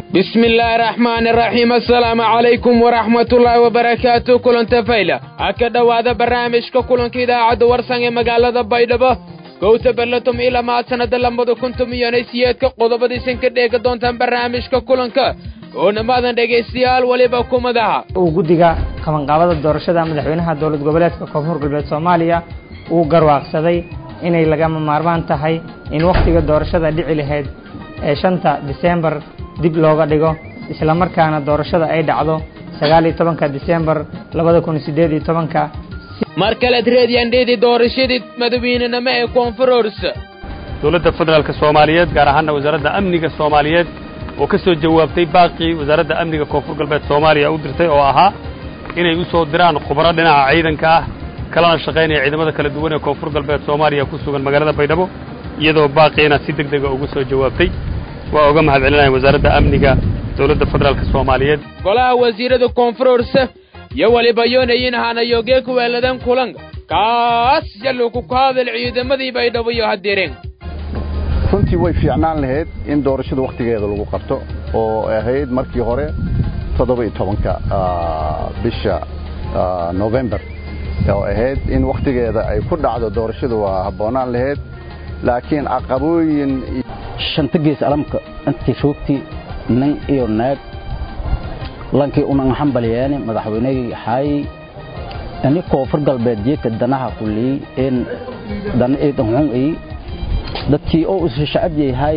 bismi illaahi raxmaani raxiim assalaamu calaykum waraxmatullaahi wabarakaatu kulanta fayla ha ka dhowaada barnaamijka kulanka idaacadda warsan ee magaalada baydhabo gowta berlatom ila maad sannada lambada kuntum iyonay siyeedka qodobadiisan ka dheega doontaan barnaamijka kulanka oo dhamaadan dhegaystayaal weliba kumadaha uu guddiga qabanqaabada doorashada madaxweynaha dowlad goboleedka koonfur galbeed soomaaliya uu garwaaqsaday inay lagama maarmaan tahay in wakhtiga doorashada dhici lahayd ee shanta diseembar dib looga dhigo islamarkaana doorashada ay dhacdo sagaal iyo tobanka diseembar labada kun siddeed iyo tobanka mar kalead reedyandheedii doorashadii madaweynenimo ee koonfurors dowladda federaalka soomaaliyeed gaar ahaana wasaaradda amniga soomaaliyeed oo ka soo jawaabtay baaqii wasaaradda amniga koonfur galbeed soomaaliya u dirtay oo ahaa inay u soo diraan khubaro dhinaca ciidanka ah kalana shaqaynaya ciidamada kala duwan ee koonfur galbeed soomaaliya ku sugan magaalada baydhabo iyadoo baaqiina si deg dega ugu soo jawaabtay waa uga mahad celinaya wasaaradda amniga dowladda federaalka soomaaliyeed golaha wasiirada koonfurors iyo weliba yoonayin hanayogee ku weeladan kulan kaas yalluku ku hadal ciidamadii baydhabo iyo hadireen runtii way fiicnaan lahayd in doorashada wakhtigeeda lagu qabto oo ahayd markii hore toddoba-iyo tobanka bisha novembar oo ahayd in wakhtigeeda ay ku dhacdo doorashada waa habboonaan lahayd laakiin caqabooyin shanta gees alamka intii shoogtii nin iyo naag lankii unan xambalyaani madaxweynegii xaay ani koonfur galbeed jeedka danaha kulii in dana eedanxun ay dadkii oo isu shacab yahay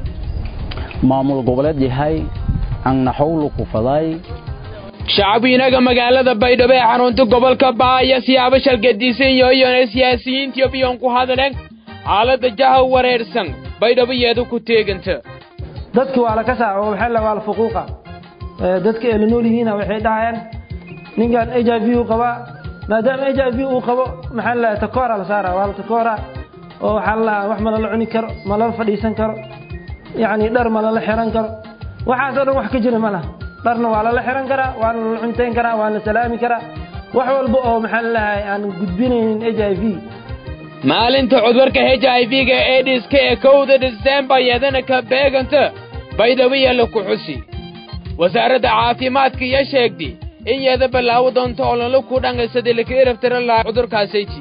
maamul goboleed yahay annaxowlu ku faday shacabweynaga magaalada baydhabo ee xarunta gobolka baaya siyaabo shalgadiisan yoyone siyaasiyiintiyo biyon ku hadleen xaaladda jaha wareersan baydhabo yeedu ku teeganta dadki waa la kasaa oo waxaa waa la fuquuqa dadka ee la nool yihiina waxay dhahayaan ninkan h i v uu qabaa maadaama h i v uu qabo maxaa la takoora la saara waa la takoora oo waxaa la wax ma lala cuni karo ma lala fadhiisan karo yacni dhar ma lala xiran karo waxaasoo dhan wax ka jira ma laha dharna waa lala xiran karaa waana lala cuntayn karaa waana la salaami karaa wax walba oo maxaa lalahay aan gudbinaynin h i v maalinta cudurka h i v-ga ediska ee kowda disembar yadana ka beeganta baydhabo yeela ku xusi wasaaradda caafimaadka iyo sheegtay in yeeda ballaawo doonto ololo ku dhangasadii laka eraftira laha cudurkaasayti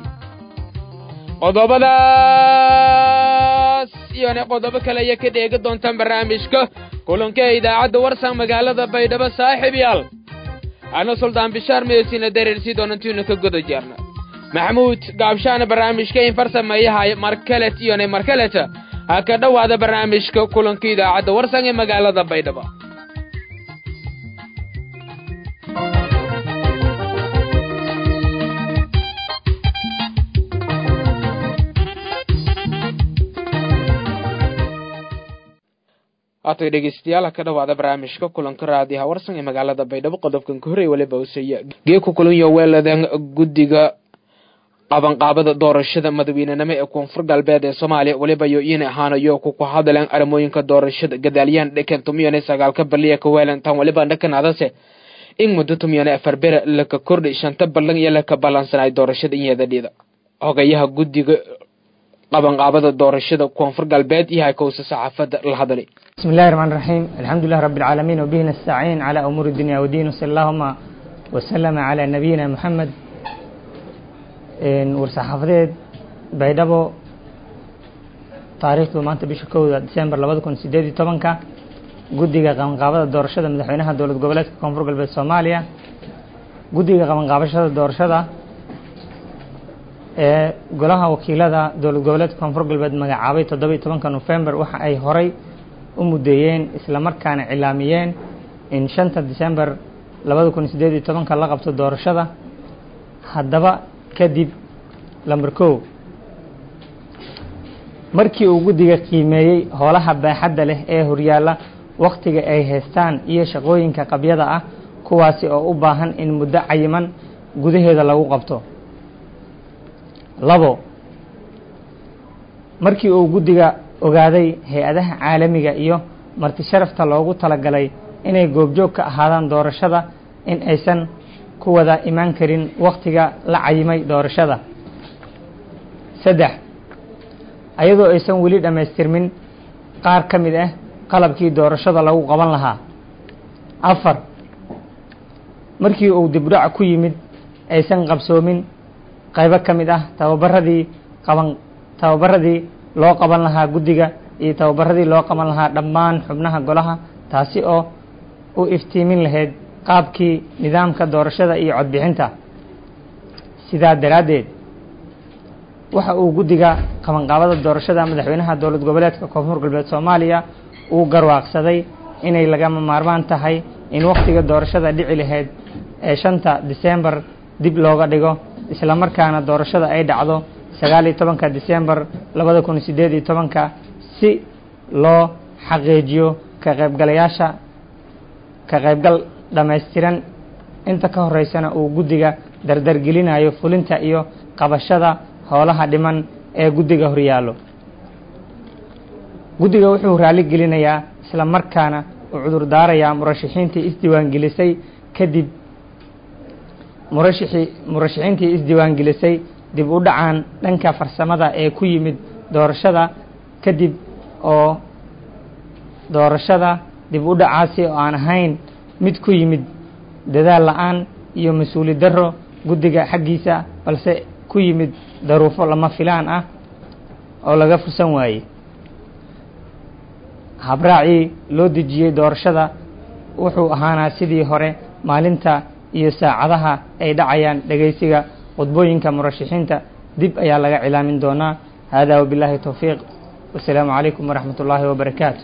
qodobadaas iyona qodobo kale ayaa ka dheega doontaan barnaamijka kulanka ee idaacadda warsan magaalada baydhabo saaxiib yaal ana suldaan bishaar meesina dareersii doonantiina ka goda jeerna maxamuud gaabshaana barnaamijka in farsameeyahay markalet iyona markaleta ha ka dhowaada barnaamijka kulanka idaacadda warsan ee magaalada baydhabo haatay dhegeystayaal ha ka dhowaada barnaamijka kulanka raadiyaha warsan ee magaalada baydhabo qodobkan ka horey waliba usaya geeku kulanyo weeladan guddiga qabanqaabada doorashada madaweynenimo ee koonfur galbeed ee soomaaliya weliba yo in ahaanayo kuku hadleen arrimooyinka doorashada gadaaliyaan dhekan tumiyone sagaalka baliya ka weelantaan weliba dhakan adase in muddo tumiyone afar bere laka kordhi shanta ballan iyo laka ballansanay doorashada inyadadhida hogayaha guddiga qabanqaabada doorashada koonfur galbeed iyo hakowsa saxaafadda la hadlay bismi illahi raxmaan raxiim alxamdu lilah rabbi alcaalamiin wabihi nastaciin calaa umuuri dunya wadiin wasala allahuma wasalama calaa nabiyina moxamed war-saxaafadeed baydhabo taariikhdu maanta bisha kowda disembar labada kun sideed iyo tobanka guddiga qabanqaabada doorashada madaxweynaha dowlad goboleedka koonfur galbeed soomaaliya guddiga qabanqaabashada doorashada ee golaha wakiilada dowlad goboleedka koonfur galbeed magacaabay toddoba iyo tobanka nofembar waxa ay horay u muddeeyeen islamarkaana cilaamiyeen in shanta disembar labada kun sideed iyo tobanka la qabto doorashada haddaba kadib lamber kow markii uu guddiga qiimeeyey howlaha baaxadda leh ee horyaalla wakhtiga ay haystaan iyo shaqooyinka qabyada ah kuwaasi oo u baahan in muddo cayiman gudaheeda lagu qabto labo markii uu guddiga ogaaday hay-adaha caalamiga iyo marti sharafta loogu talagalay inay goobjoog ka ahaadaan doorashada in aysan ku wada imaan karin wakhtiga la cayimay doorashada saddex ayadoo aysan weli dhammaystirmin qaar ka mid ah qalabkii doorashada lagu qaban lahaa afar markii uu dibdhac ku yimid aysan qabsoomin qaybo ka mid ah tababaradii qaban tababaradii loo qaban lahaa guddiga iyo tababaradii loo qaban lahaa dhammaan xubnaha golaha taasi oo u iftiimin lahayd qaabkii nidaamka doorashada iyo codbixinta sidaa daraaddeed waxa uu guddiga qabanqaabada doorashada madaxweynaha dowlad goboleedka koonfur galbeed soomaaliya uu garwaaqsaday inay lagama maarmaan tahay in wakhtiga doorashada dhici lahayd ee shanta disembar dib looga dhigo isla markaana doorashada ay dhacdo sagaal iyo tobanka disembar labada kun sideed iyo tobanka si loo xaqiijiyo ka qaybgalayaasha ka qaybgal dhammaystiran inta ka horeysana uu guddiga dardargelinayo fulinta iyo qabashada howlaha dhiman ee guddiga horyaallo guddiga wuxuu raali gelinayaa isla markaana uu cudur daarayaa murashaxiintii isdiiwaangelisay kadib murashixii murashaxiintii isdiiwaangelisay dib u dhacaan dhanka farsamada ee ku yimid doorashada kadib oo doorashada dib u dhacaasi oo aan ahayn mid ku yimid dadaal la-aan iyo mas-uuli darro guddiga xaggiisa balse ku yimid daruufo lama filaan ah oo laga fursan waayey habraacii loo dejiyey doorashada wuxuu ahaanaa sidii hore maalinta iyo saacadaha ay dhacayaan dhegaysiga khudbooyinka murashaxiinta dib ayaa laga cilaamin doonaa hada wabillahi towfiiq wasalaamu calaykum waraxmat ullaahi wabarakaatu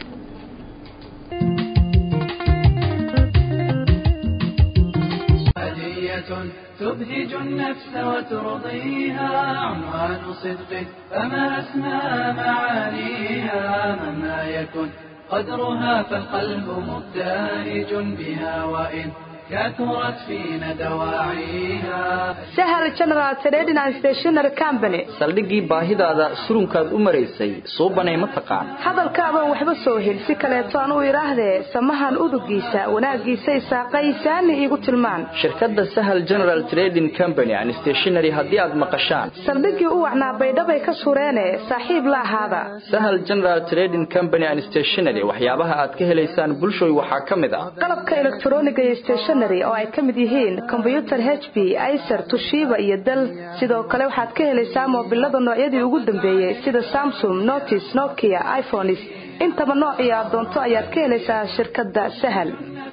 تبهج النفس وترضيها عنوان صدق فما أسمى معانيها مهما يكن قدرها فالقلب مبتهج بها وإن كثرت فينا دواعيها sahal general trading and stationery company saldhiggii baahidaada surunkaad u maraysay suubanay ma taqaan hadalkaabaan waxba soo hel si kaleeto aan u idhaahdee samahan udugiisa wanaaggiisay saaqaysaani iigu tilmaan shirkadda sahal general trading company and stationery haddii aad maqashaan saldhiggii u wacnaa baydhabay ka sureene saaxiib la ahaada sahal general trading company and stationery waxyaabaha aad ka helaysaan bulshooy waxaa ka mid ah qalabka elektroniga iyo stationery oo ay ka mid yihiin kombyutar h b icer tushiba iyo dal sidoo kale waxaad ka helaysaa moobilada noocyadii ugu dambeeyey sida samsung notis nokia iphones intaba noocii aad doonto ayaad ka helaysaa shirkadda sahal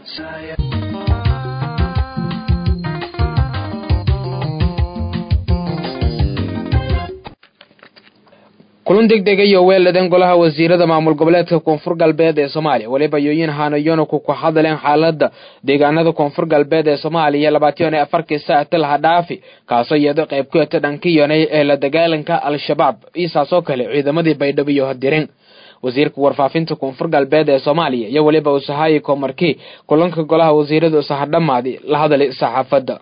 kulan degdega iyo weeladeen golaha wasiirada maamul goboleedka koonfur galbeed ee soomaaliya weliba yooyin haanayona ku ku hadleen xaalada deegaanada koonfur galbeed ee soomaaliya labaatan iyo afarkii saacta laha dhaafi kaasoo iyado qayb ku eta dhankiyonay ee la dagaalanka al-shabaab iisaasoo kale ciidamadii baydhabo iyo hadirin wasiirka warfaafinta koonfur galbeed ee soomaaliya iyo weliba usahayi komarkii kulanka golaha wasiirada usahadhamaadi la hadalay saxaafadda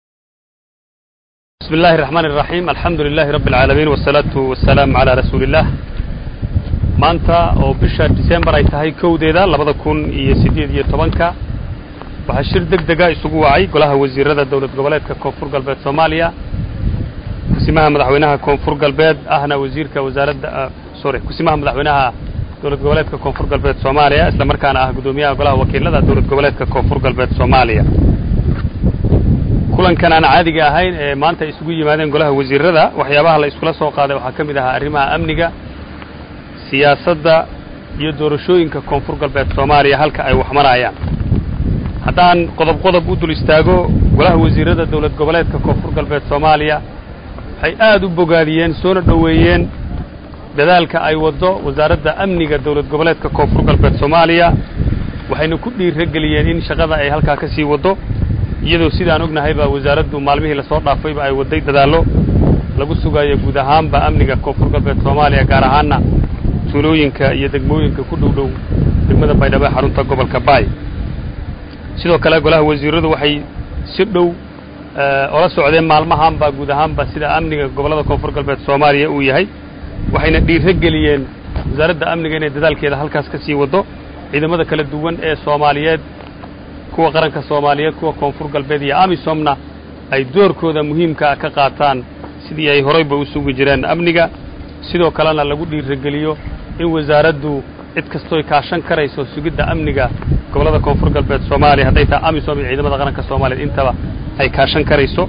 بسم الله الرحمن الرحيم الحمد لله رب العالمين والصلاة والسلام على رسول الله maanta oo bisha December ay tahay kowdeeda labada kun iyo sideed iyo tobanka waxaa shir deg dega isugu wacay golaha wasiirada dowlad goboleedka koonfur galbeed Soomaaliya kusimaha madaxweynaha koonfur galbeed ahna wasiirka wasaaradda sorry kusimaha madaxweynaha dowlad goboleedka koonfur galbeed Soomaaliya isla markaana ah gudoomiyaha golaha wakiilada dowlad goboleedka koonfur galbeed Soomaaliya kulankan aan caadiga ahayn ee maanta ay isugu yimaadeen golaha wasiirada waxyaabaha la iskula soo qaaday waxaa ka mid ahaa arrimaha amniga siyaasadda iyo doorashooyinka koonfur galbeed soomaaliya halka ay wax marayaan haddaan qodob qodob u dul istaago golaha wasiirada dowlad goboleedka koonfur galbeed soomaaliya waxay aad u bogaadiyeen soona dhoweeyeen dadaalka ay waddo wasaaradda amniga dowlad goboleedka koonfur galbeed soomaaliya waxayna ku dhiirageliyeen in shaqada ay halkaa ka sii waddo iyadoo sidaan ognahayba wasaaraddu maalmihii lasoo dhaafayba ay wadday dadaallo lagu sugayo guud ahaanba amniga koonfur galbeed soomaaliya gaar ahaanna tuulooyinka iyo degmooyinka ku dhow dhow degmada baydhabo ee xarunta gobolka baay sidoo kale golaha wasiiradu waxay si dhow ola socdeen maalmahaanba guud ahaanba sida amniga gobollada koonfur galbeed soomaaliya uu yahay waxayna dhiiro geliyeen wasaaradda amniga inay dadaalkeeda halkaas ka sii waddo ciidamada kala duwan ee soomaaliyeed kuwa qaranka soomaaliyeed kuwa koonfur galbeed iyo amisomna ay doorkooda muhiimkaa ka qaataan sidii ay horayba u sugi jireen amniga sidoo kalena lagu dhiirageliyo in wasaaraddu cid kastooy kaashan karayso sugidda amniga gobollada koonfur galbeed soomaaliya hadday tahay amisom iyo ciidamada qaranka soomaaliya intaba ay kaashan karayso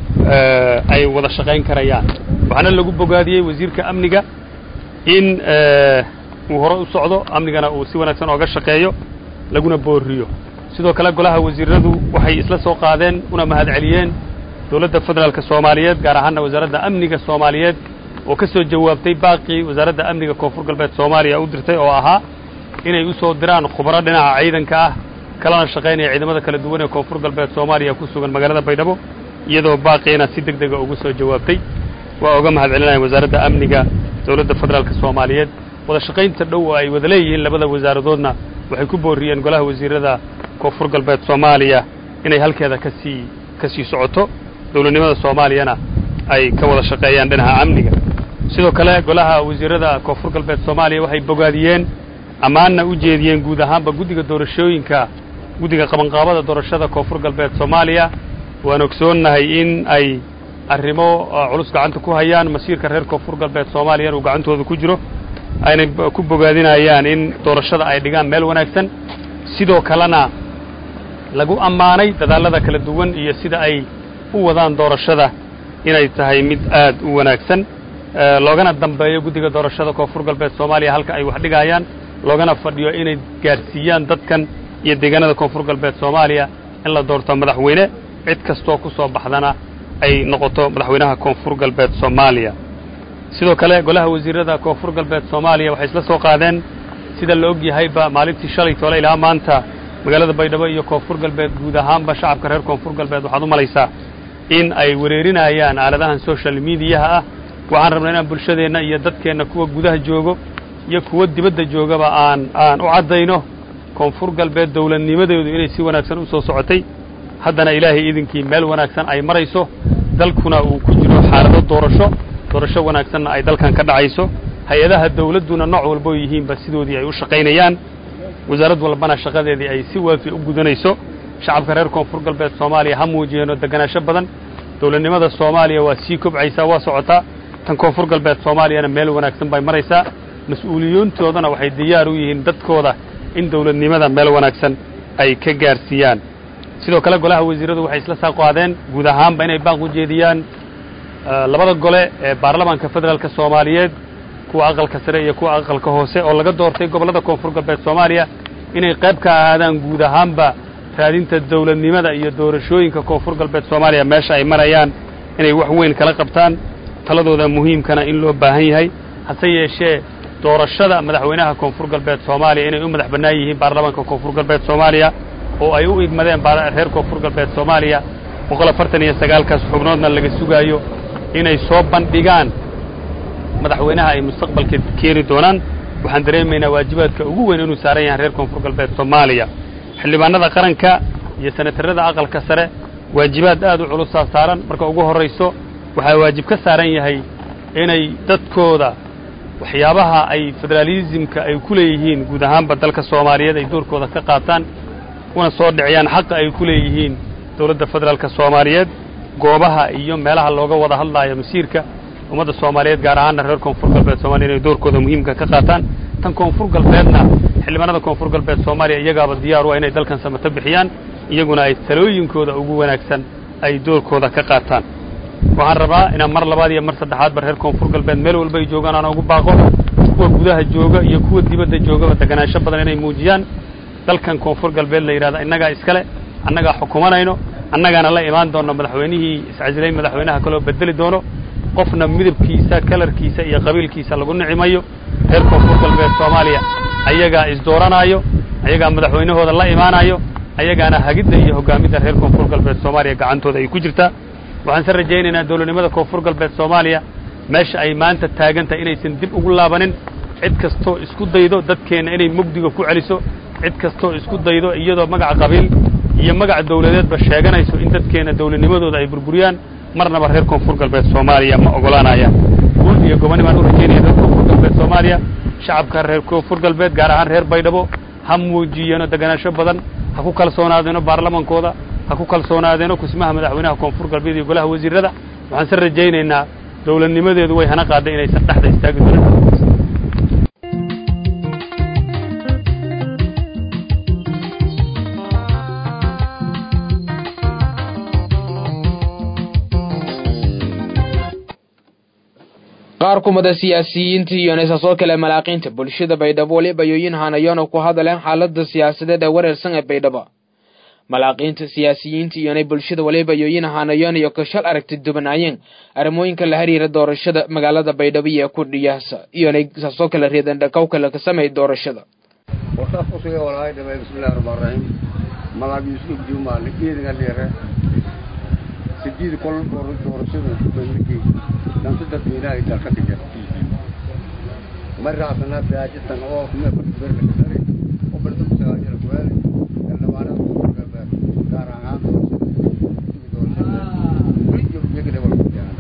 ay wada shaqayn karayaan waxaana lagu bogaadiyey wasiirka amniga in uu hore u socdo amnigana uu si wanaagsan ooga shaqeeyo laguna booriyo sidoo kale golaha wasiiradu waxay isla soo qaadeen una mahad celiyeen dowladda federaalka soomaaliyeed gaar ahaanna wasaaradda amniga soomaaliyeed oo ka soo jawaabtay baaqii wasaaradda amniga koonfur galbeed soomaaliya u dirtay oo ahaa inay u soo diraan khubaro dhinaca ciidanka ah kalana shaqaynaya ciidamada kala duwan ee koonfur galbeed soomaaliya ku sugan magaalada baydhabo iyadoo baaqiina si deg dega ugu soo jawaabtay waa oga mahad celinaya wasaaradda amniga dowladda federaalka soomaaliyeed wada shaqaynta dhow oo ay wada leeyihiin labada wasaaradoodna waxay ku booriyeen golaha wasiirada koonfur galbeed soomaaliya inay halkeeda kasii ka sii socoto dowladnimada soomaaliyana ay ka wada shaqeeyaan dhinaca amniga sidoo kale golaha wasiirada koonfur galbeed soomaaliya waxay bogaadiyeen ammaanna u jeediyeen guud ahaanba guddiga doorashooyinka guddiga qabanqaabada doorashada koonfur galbeed soomaaliya waan ogsoonnahay in ay arrimo culus gacanta ku hayaan masiirka reer koonfur galbeed soomaaliya inuu gacantooda ku jiro aynay ku bogaadinayaan in doorashada ay dhigaan meel wanaagsan sidoo kalena lagu ammaanay dadaallada kala duwan iyo sida ay u wadaan doorashada inay tahay mid aad u wanaagsan loogana dambeeyo guddiga doorashada koonfur galbeed soomaaliya halka ay wax dhigayaan loogana fadhiyo inay gaadhsiiyaan dadkan iyo deegaanada koonfur galbeed soomaaliya in la doorto madaxweyne cid kastoo ku soo baxdana ay noqoto madaxweynaha koonfur galbeed soomaaliya sidoo kale golaha wasiirada koonfur galbeed soomaaliya waxay isla soo qaadeen sida la og yahayba maalintii shalay toole ilaa maanta magaalada baydhabo iyo koonfur galbeed guud ahaanba shacabka reer koonfur galbeed waxaad u malaysaa in ay wereerinayaan aaladahan social mediyaha ah waxaan rabnaa inaan bulshadeenna iyo dadkeenna kuwa gudaha joogo iyo kuwa dibadda joogaba aan aan u caddayno koonfur galbeed dowladnimadeedu inay si wanaagsan u soo socotay haddana ilaahay idinkii meel wanaagsan ay marayso dalkuna uu ku jiro xaalado doorasho doorasho wanaagsanna ay dalkan ka dhacayso hay-adaha dawladduna nooc walboo yihiinba sidoodii ay u shaqaynayaan wasaarad walbana shaqadeedii ay si waafi u gudanayso shacabka reer koonfur galbeed soomaaliya ha muujiyeeno deganaansho badan dowladnimada soomaaliya waa sii kobcaysaa waa socotaa tan koonfur galbeed soomaaliyana meel wanaagsan bay maraysaa mas-uuliyiintoodana waxay diyaar u yihiin dadkooda in dowladnimada meel wanaagsan ay ka gaarsiiyaan sidoo kale golaha wasiiradu waxay isla saa qaadeen guud ahaanba inay baaq u jeediyaan labada gole ee baarlamaanka federaalka soomaaliyeed kuwa aqalka sare iyo kuwa aqalka hoose oo laga doortay gobollada koonfur galbeed soomaaliya inay qayb ka ahaadaan guud ahaanba raadinta dowladnimada iyo doorashooyinka koonfur galbeed soomaaliya meesha ay marayaan inay wax weyn kala qabtaan taladooda muhiimkana in loo baahan yahay hase yeeshee doorashada madaxweynaha koonfur galbeed soomaaliya inay u madax bannaan yihiin baarlamaanka koonfur galbeed soomaaliya oo ay u igmadeen reer koonfur galbeed soomaaliya boqol afartan iyo sagaalkaas xubnoodna laga sugaayo inay soo bandhigaan madaxweynaha ay mustaqbalka keeni doonaan waxaan dareemaynaa waajibaadka ugu weyn inuu saaran yahay reer koonfur galbeed soomaaliya xildhibaanada qaranka iyo senatarada aqalka sare waajibaad aad u culusaa saaran marka ugu horrayso waxaa waajib ka saaran yahay inay dadkooda waxyaabaha ay federaalisimka ay ku leeyihiin guud ahaanba dalka soomaaliyeed ay doorkooda ka qaataan una soo dhiciyaan xaqa ay ku leeyihiin dowladda federaalka soomaaliyeed goobaha iyo meelaha looga wada hadlaayo masiirka ummadda soomaaliyeed gaar ahaanna reer koonfur galbeed soomaliya inay doorkooda muhiimka ka qaataan tan koonfur galbeedna xildhibaanada koonfur galbeed soomaaliya iyagaaba diyaar u ah inay dalkan samato bixiyaan iyaguna ay talooyinkooda ugu wanaagsan ay doorkooda ka qaataan waxaan rabaa inaan mar labaad iyo mar saddexaadba reer koonfur galbeed meel walba ay joogaan aan ugu baaqo kuwa gudaha jooga iyo kuwa dibadda joogaba deganaansho badan inay muujiyaan dalkan koonfur galbeed la yidhahda innagaa iskale annagaa xukumanayno annagaana la imaan doonno madaxweynihii iscasilay madaxweynaha kaloo bedeli doono qofna midabkiisa kalarkiisa iyo qabiilkiisa lagu nicimayo reer koonfur galbeed soomaaliya ayagaa isdooranaayo ayagaa madaxweynahooda la imaanayo ayagaana hagidda iyo hoggaamidda reer koonfur galbeed soomaaliya gacantooda ay ku jirtaa waxaan se rajaynaynaa dowladnimada koonfur galbeed soomaaliya meesha ay maanta taagantahay inaysan dib ugu laabanin cid kastoo isku daydo dadkeenna inay mugdiga ku celiso cid kastoo isku daydo iyadoo magaca qabiil iyo magaca dawladeedba sheeganayso in dadkeenna dawladnimadooda ay burburiyaan marnaba reer koonfur galbeed soomaaliya ma ogolaanayaan guul iyo gobonimaan u rajaynaya reer koonfur galbeed soomaaliya shacabka reer koonfur galbeed gaar ahaan reer baydhabo ha muujiyeeno deganaansho badan ha ku kalsoonaadeeno baarlamankooda ha ku kalsoonaadeeno kusmaha madaxweynaha koonfur galbeed iyo golaha wasiirada waxaan se rajaynaynaa dawladnimadeedu way hana qaaday inaysan dhexda istaagi doonin qaar kumada siyaasiyiinta iyo neesaasoo kale malaaqiinta bulshada baydhabo waliba yooyin hanayoona ku hadaleen xaalada siyaasadeed ee wareersan ee baydhabo malaaqiinta siyaasiyiinta iyonay bulshada waliba yooyin hanayoon iyo kashal aragti dubanaayeen arrimooyinka la xiriira doorashada magaalada baydhabo iyo ku dhiyaasa iyonay saasoo kale reedan dhakaw kale ka sameey doorashada wartaas kusuga walahay dhamay bismillahi rahmaan rahiim malaag yusuf juma ligeedga dheere sideed kol doorashada bandhigay danta dadweynaha ay dalka dhigan maraasana baajitan oo kuma barbarka kare oo bardo sagaajira kuwaali dhalmaanada kuurgaba gaar ahaan doorashada weli jiro yagana wala kujaana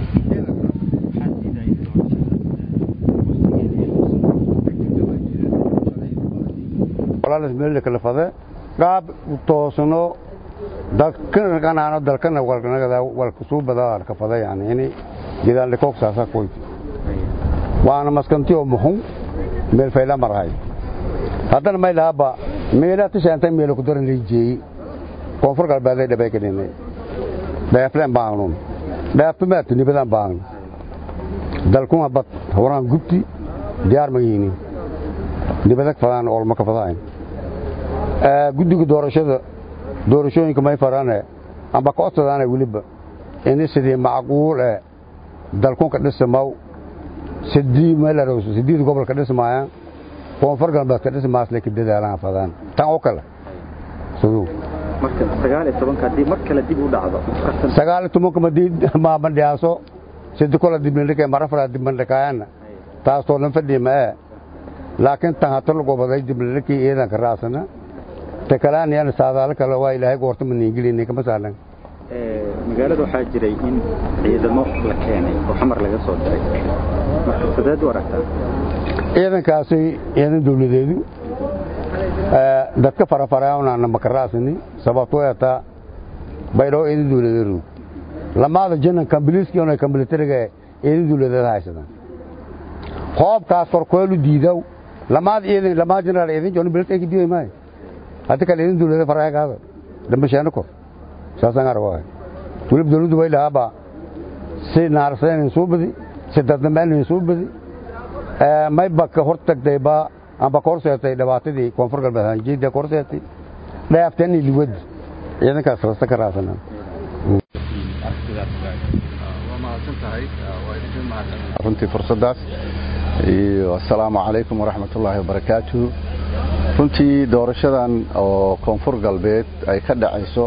walaalas meel kala fade qaab toosno dalkanaano dalkana walnagada walka suu badaa ka fada yani ini gidaal koog saasa koy waana maskanti oo muxun meel fayla marahay haddana may laaba meela tishaantay meel ku daran leejeey koonfur galbeed ay dhabay kadhinay dheefleen baanun dheeftumaatu nibadan baan dalkuna bad horaan gubti diyaar ma yihiin nibadag fadaan olma ka fadaan guddiga doorashada doorashooyinka may farane amba ka codsadaane weliba ini sidii macquul ee dalkunka dhismaw sidii meelarowso sideed gobolka dhismaayaan koonfur galbeed ka dhismaas lay ka dadaalaan fadaan tan oo kale siduu marka sagaal iyo tobanka haddii mar kale dib u dhacdo sagaal iyo tobanka madii maabandhiyaaso sidi kola dibnindhika marafala dibnindhikaayana taasoo lan fadhiima ee laakiin tan hata lagobaday dibnindhikii iidanka raasana takalaaniyana saadaalo kale waa ilaahay goorta maniingelinay kama saalan magaalada waxaa jiray in ciidamo la keenay oo xamar laga soo diray marka sideed u aragtaa ciidankaasi ciidan dawladeedu dadka farafaraana makaraasini sababtoo eetaa baydhoo ciidan dawladeedu lamaada jinan kambiliiskii ona kambilitariga ciidan dawladeed haysadaan qoobkaas korkoolu diidaw lamaad ciidan lamaad jeneraal ciidan jooni bilit ay diiday maayo hadda kale ciidan dawladeed faragaada dambashaano kor saasaan arwaay weliba dawladdu way lahaaba si naarsayn soo badi si dadnameen soo badi may baka hor tagtayba amba ka horseetay dhibaatadii koonfur galbeed hanjeeda ka horseetay dhaafteeni liwad ciidankaas rasta ka raasana runtii fursadaas iyo assalaamu calaykum waraxmatullaahi wabarakaatuhu runtii doorashadan oo koonfur galbeed ay ka dhacayso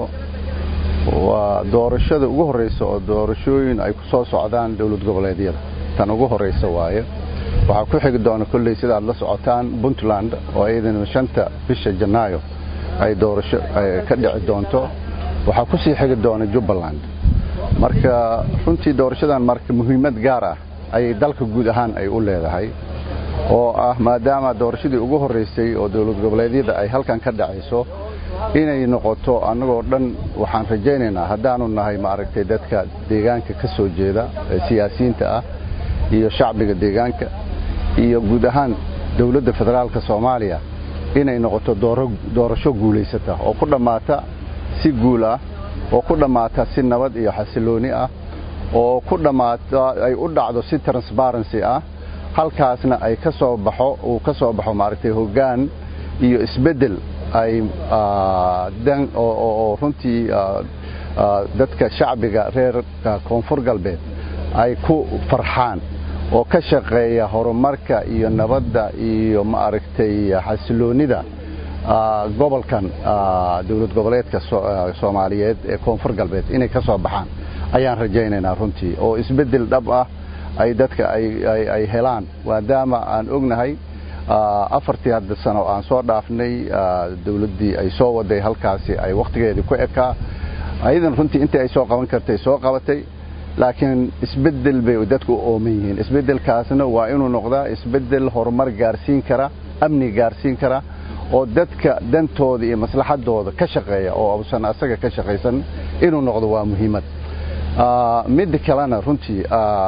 waa doorashada ugu horreysa oo doorashooyin ay ku soo socdaan dowlad goboleedyada tan ugu horreysa waaye waxaa ku xigi doona kolley sida aad la socotaan puntland oo iyadana shanta bisha janaayo ay doorasho ka dhici doonto waxaa ku sii xigi doona jubbaland marka runtii doorashadan marka muhiimad gaar ah ayay dalka guud ahaan ay u leedahay oo ah maadaama doorashadii ugu horreysay oo dowlad goboleedyada ay halkan ka dhacayso inay noqoto annagoo dhan waxaan rajaynaynaa haddaanu nahay maaragtay dadka deegaanka ka soo jeeda ee siyaasiyiinta ah iyo shacbiga deegaanka iyo guud ahaan dowladda federaalka soomaaliya inay noqoto doorasho guulaysata oo ku dhammaata si guul ah oo ku dhammaata si nabad iyo xasilooni ah oo ku dhammaata ay u dhacdo si transparency ah halkaasna ay ka soo baxo uu ka soo baxo maaragtay hoggaan iyo isbeddel ay dan oo runtii dadka shacbiga reer koonfur galbeed ay ku farxaan oo ka shaqeeya horumarka iyo nabadda iyo maaragtay xasiloonnida gobolkan dowlad goboleedka soomaaliyeed ee koonfur galbeed inay ka soo baxaan ayaan rajaynaynaa runtii oo isbeddel dhab ah ay dadka ay helaan maadaama aan ognahay afartii hadda sano aan soo dhaafnay dowladdii ay soo waday halkaasi ay wakhtigeedii ku ekaa ayadan runtii intii ay soo qaban kartay soo qabatay laakiin isbeddel bay dadku u ooman yihiin isbeddelkaasna waa inuu noqdaa isbeddel horumar gaarsiin kara amni gaarsiin kara oo dadka dantooda iyo maslaxadooda ka shaqeeya oo uusan asaga ka shaqaysan inuu noqdo waa muhiimad midda kalena runtii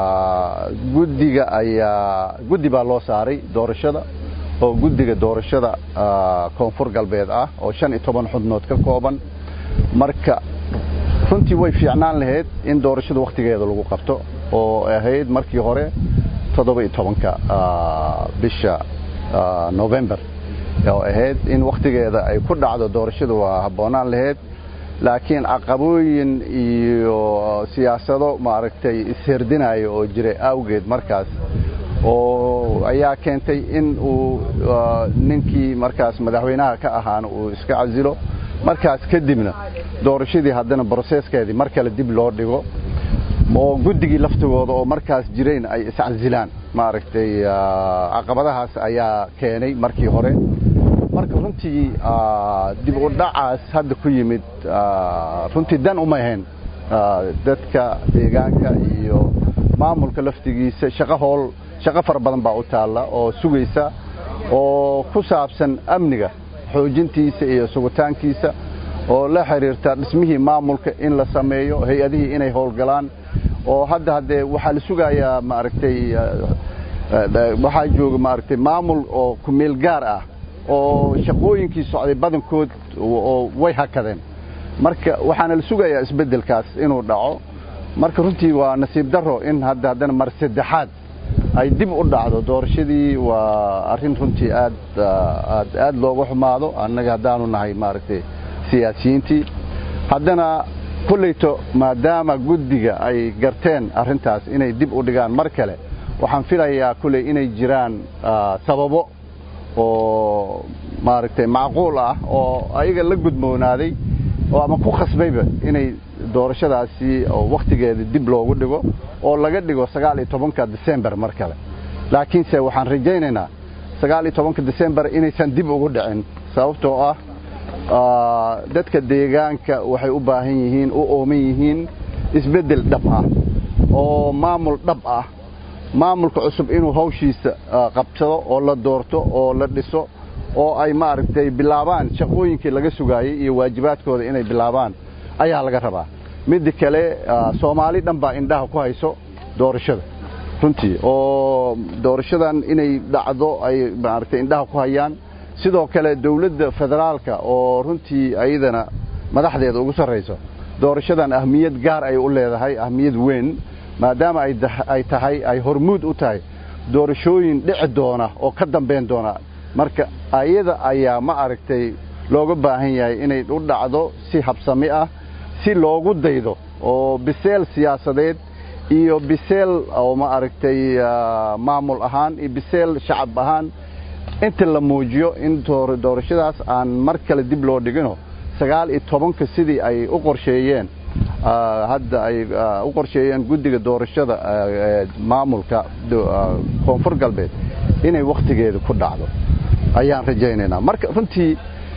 guddiga ayaa guddi baa loo saaray doorashada oo guddiga doorashada koonfur galbeed ah oo shan iyo toban xubnood ka kooban marka runtii way fiicnaan lahayd in doorashada wakhtigeeda lagu qabto oo ahayd markii hore toddoba iyo tobanka bisha november oo ahayd in wakhtigeeda ay ku dhacdo doorashadu waa habboonaan lahayd laakiin caqabooyin iyo siyaasado maaragtay isherdinayo oo jiray awgeed markaas oo ayaa keentay in uu ninkii markaas madaxweynaha ka ahaana uu iska casilo markaas kadibna doorashadii haddana broseskeedii mar kale dib loo dhigo oo guddigii laftigooda oo markaas jirayn ay iscasilaan maaragtay caqabadahaas ayaa keenay markii hore marka runtii dib u dhacaas hadda ku yimid runtii dan uma ahayn dadka deegaanka iyo maamulka laftigiisa shaqo hool shaqo fara badan baa u taalla oo sugaysa oo ku saabsan amniga xoojintiisa iyo sugitaankiisa oo la xiriirta dhismihii maamulka in la sameeyo hay-adihii inay howlgalaan oo hadda haddee waxaa la sugayaa maaragtay waxaa jooga maaragtay maamul oo kumeel gaar ah oo shaqooyinkii socday badankood oo way hakadeen marka waxaana la sugayaa isbeddelkaas inuu dhaco marka runtii waa nasiib darro in hadda haddana mar saddexaad ay dib u dhacdo doorashadii waa arrin runtii aad aad aad looga xumaado annaga haddaanu nahay maaragtay siyaasiyiintii haddana kulleyto maadaama guddiga ay garteen arrintaas inay dib u dhigaan mar kale waxaan filayaa kulley inay jiraan sababo oo maaragtay macquul ah oo ayaga la gudmoonaaday oo ama ku khasbayba inay doorashadaasi oo wakhtigeeda dib loogu dhigo oo laga dhigo sagaal iyo tobanka december mar kale laakiinse waxaan rajaynaynaa sagaal iyo tobanka december inaysan dib ugu dhicin sababtoo ah dadka deegaanka waxay u baahan yihiin u ooman yihiin isbeddel dhab ah oo maamul dhab ah maamulka cusub inuu hawshiisa qabsado oo la doorto oo la dhiso oo ay maaragtay bilaabaan shaqooyinkii laga sugaayey iyo waajibaadkooda inay bilaabaan ayaa laga rabaa midda kale soomaali dhan baa indhaha ku hayso doorashada runtii oo doorashadan inay dhacdo ay maaragtay indhaha ku hayaan sidoo kale dawladda federaalka oo runtii ayadana madaxdeeda ugu sarrayso doorashadan ahmiyad gaar ay u leedahay ahmiyad weyn maadaama ay tahay ay hormuud u tahay doorashooyin dhici doona oo ka dambayn doona marka ayada ayaa ma aragtay looga baahan yahay inay u dhacdo si habsami ah si loogu daydo oo biseel siyaasadeed iyo biseel oo ma aragtay maamul ahaan iyo biseel shacab ahaan inta la muujiyo in doorashadaas aan mar kale dib loo dhigino sagaal iyo tobanka sidii ay u qorsheeyeen hadda ay u qorsheeyeen guddiga doorashada maamulka koonfur galbeed inay wakhtigeeda ku dhacdo ayaan rajaynaynaa marka runtii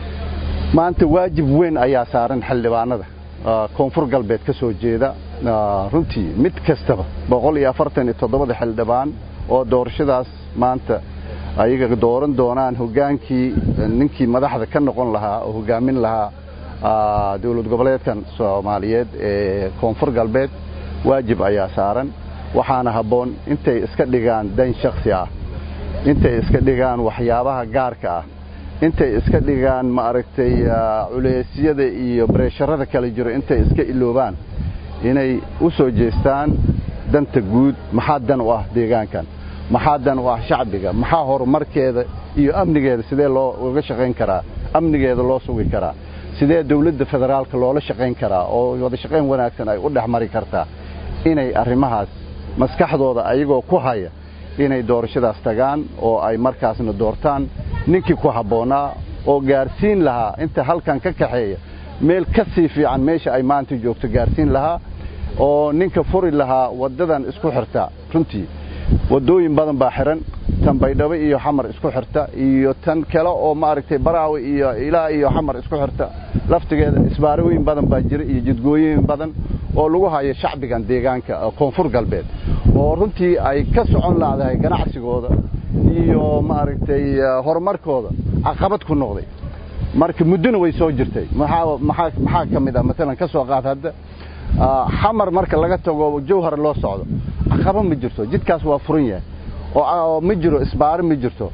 maanta waajib weyn ayaa saaran xildhibaanada koonfur galbeed ka soo jeeda runtii mid kastaba boqol iyo afartan iyo toddobada xildhibaan oo doorashadaas maanta ayaga dooran doonaan hogaankii ninkii madaxda ka noqon lahaa oo hogaamin lahaa dowlad goboleedkan soomaaliyeed ee koonfur galbeed waajib ayaa saaran waxaana habboon intay iska dhigaan dan shaksi ah intay iska dhigaan waxyaabaha gaarka ah intay iska dhigaan ma aragtay culeysyada iyo bareesharada kala jiro intay iska iloobaan inay u soo jeestaan danta guud maxaa dan u ah deegaankan maxaa dan u ah shacbiga maxaa horumarkeeda iyo amnigeeda sidee loo uga shaqayn karaa amnigeeda loo sugi karaa sidee dawladda federaalka loola shaqayn karaa oo wada shaqayn wanaagsan ay u dhex mari kartaa inay arrimahaas maskaxdooda ayagoo ku haya inay doorashadaas tagaan oo ay markaasna doortaan ninkii ku habboonaa oo gaarsiin lahaa inta halkan ka kaxeeya meel ka sii fiican meesha ay maanta joogto gaarsiin lahaa oo ninka furi lahaa waddadan isku xirta runtii waddooyin badan baa xiran tan baydhabo iyo xamar isku xirta iyo tan kale oo maaragtay baraawe iyo ilaa iyo xamar isku xirta laftigeeda isbaarooyin badan baa jira iyo jidgooyin badan oo lagu hayo shacbigan deegaanka koonfur galbeed oo runtii ay ka socon laadahay ganacsigooda iyo maaragtay horumarkooda caqabad ku noqday marka muddona way soo jirtay maxaa ka mid ah maalan ka soo qaad hadda xamar marka laga tago jawhar loo socdo caqaba ma jirto jidkaas waa furan yahay oo ma jiro isbaaro ma jirto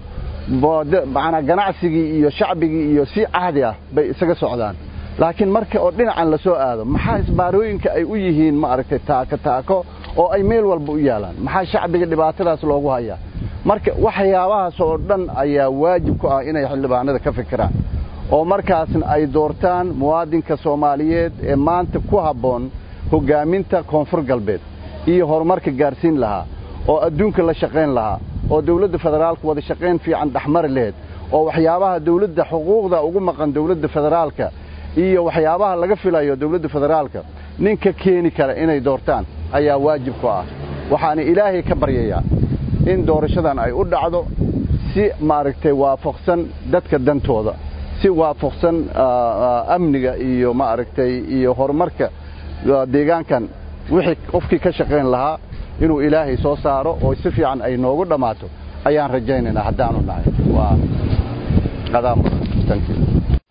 manaa ganacsigii iyo shacbigii iyo si caadi ah bay isaga socdaan laakiin marka oo dhinacan la soo aado maxaa isbaarooyinka ay u yihiin maaragtay taako taako oo ay meel walba u yaalaan maxaa shacbiga dhibaatadaas loogu hayaa marka waxyaabahaas oo dhan ayaa waajib ku ah inay xildhibaanada ka fikiraan oo markaasna ay doortaan muwaadinka soomaaliyeed ee maanta ku habboon hoggaaminta koonfur galbeed iyo horumarka gaarsiin lahaa oo adduunka la shaqayn lahaa oo dawladda federaalka wada shaqayn fiican dhexmari laheyd oo waxyaabaha dawladda xuquuqda ugu maqan dawladda federaalka iyo waxyaabaha laga filayo dawladda federaalka ninka keeni kara inay doortaan ayaa waajib ku ah waxaana ilaahay ka baryayaa in doorashadan ay u dhacdo si maaragtay waafaqsan dadka dantooda si waafaqsan amniga iyo maaragtay iyo horumarka deegaankan wixii qofkii ka shaqayn lahaa inuu ilaahay soo saaro oo si fiican ay noogu dhammaato ayaan rajaynaynaa haddaanu nahay waa qadaam thank you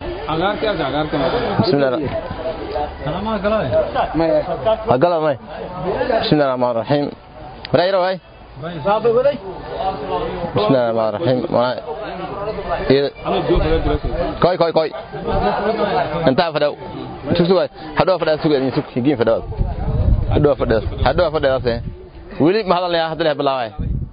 هقلا ماي بسم الله الرحمن الرحيم رايرو هاي بسم الله الرحمن الرحيم ما كوي كوي كوي انت فدو شوف شوف هدو فدو سوق يعني سوق يجين فدو هدو فدو هدو فدو سه ولي ما هذا اللي هذا بلاوي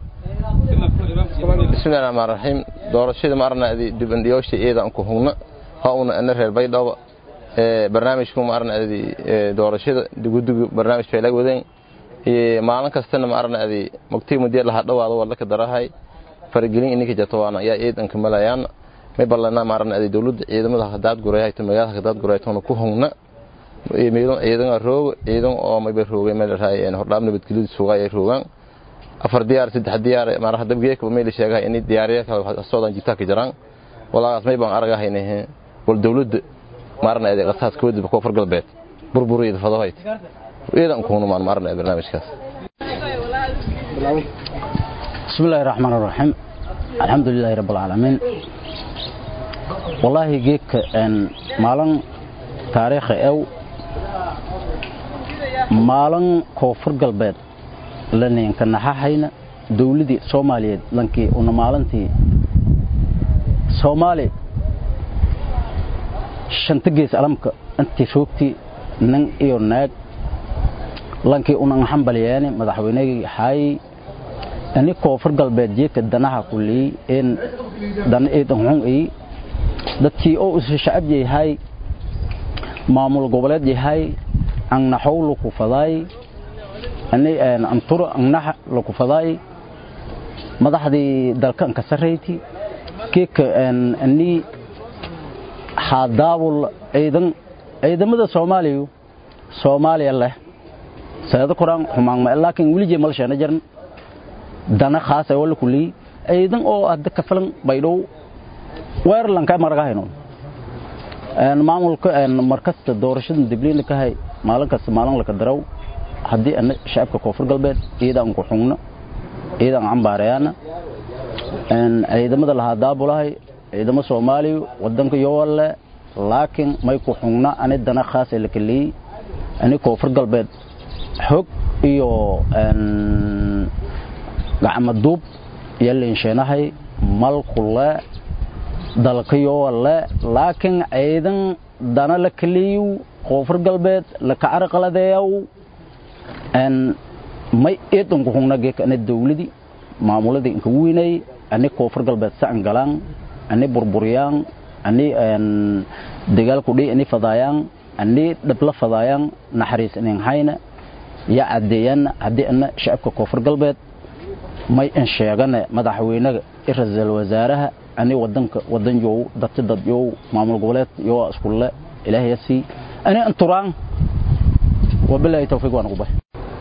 بسم الله الرحمن الرحيم doorashada ma arna diban diyoosha iyada aan ku hugna ha una ana reer baydhabo ee barnaamijku ma arna doorashada gudigu barnaamij ay la wadeen ee maalin kastana ma arna adi mugtii muddo la hadhawaado wala ka darahay faragelin inka jatwaana ayaa eedan ka malayaan may balana ma arna adi dawladda ciidamada hadaad gureeyay magaalada hadaad gureeyay toona ku hugna ee meelo ciidan roog ciidan oo may roogay meel raayeen hordhaam nabadgelyada suugay roogan afar diyaar saddex diyaar maar hadda geeka meel sheegay in diyaariyaha kala soodan jita ka jiraan walaas may baan aragahaynaa wal dawladda maarna ay qasaas ka wadib koonfur galbeed burburiyada fadahayd iidan kuunu maan maarna barnaamijkaas بسم الله الرحمن الرحيم الحمد لله رب العالمين والله جيك ان مالن تاريخ او مالن كوفر galbeed lanin ka naxahayna dawladii Soomaaliyeed lankii una maalintii Soomaali shanta gees alamka intii shoogtii nin iyo naag lankii una xambaliyeen madaxweynihii xay ani koonfur galbeed jeeka danaha kulii in dan eedan xun ay dadkii oo is shacab yahay maamul goboleed yahay aan naxow ku faday ani aan antura annax ku faday madaxdii dalkan ka sareeyay keeka aan ani hadaabul ciidan ciidamada Soomaaliya Soomaaliya leh sayada quraan xumaan ma laakiin wili jeemal sheena jiran dana khaas ay wala kulli ciidan oo hadda ka filan baydhow weer lanka maraga hayno aan maamulka aan markasta doorashada dibliin ka hay maalin kasta maalin la ka daraw hadii aan shacabka koonfur galbeed ciidan ku xugna ciidan cambaarayana aan ciidamada la hadaabulahay ciidamo Soomaaliya wadanka yoole laakiin may ku xugna ani dana khaas ee la kaliy ani koonfur galbeed xog iyo aan gacmo duub yalin sheenahay mal kula dalka yoole laakiin ciidan dana la kaliyo koonfur galbeed la ka arqaladeeyo aan may eedan ku xugna geek ani dawladii maamuladii inka weynay ani koonfur galbeed saan galaan ani burburiyaan ani dagaal ku dhii ani fadaayaan ani dhabla fadaayaan naxariis inin hayna ya cadeeyaan haddii ana shacabka koonfur galbeed may in sheegane madaxweynaga i ra-iisul wasaaraha ani wadanka wadan yow dadka dad yow maamul goboleed yow iskulle ilaahay sii ani anturaan wabillahi tawfiiq waan ugu bahay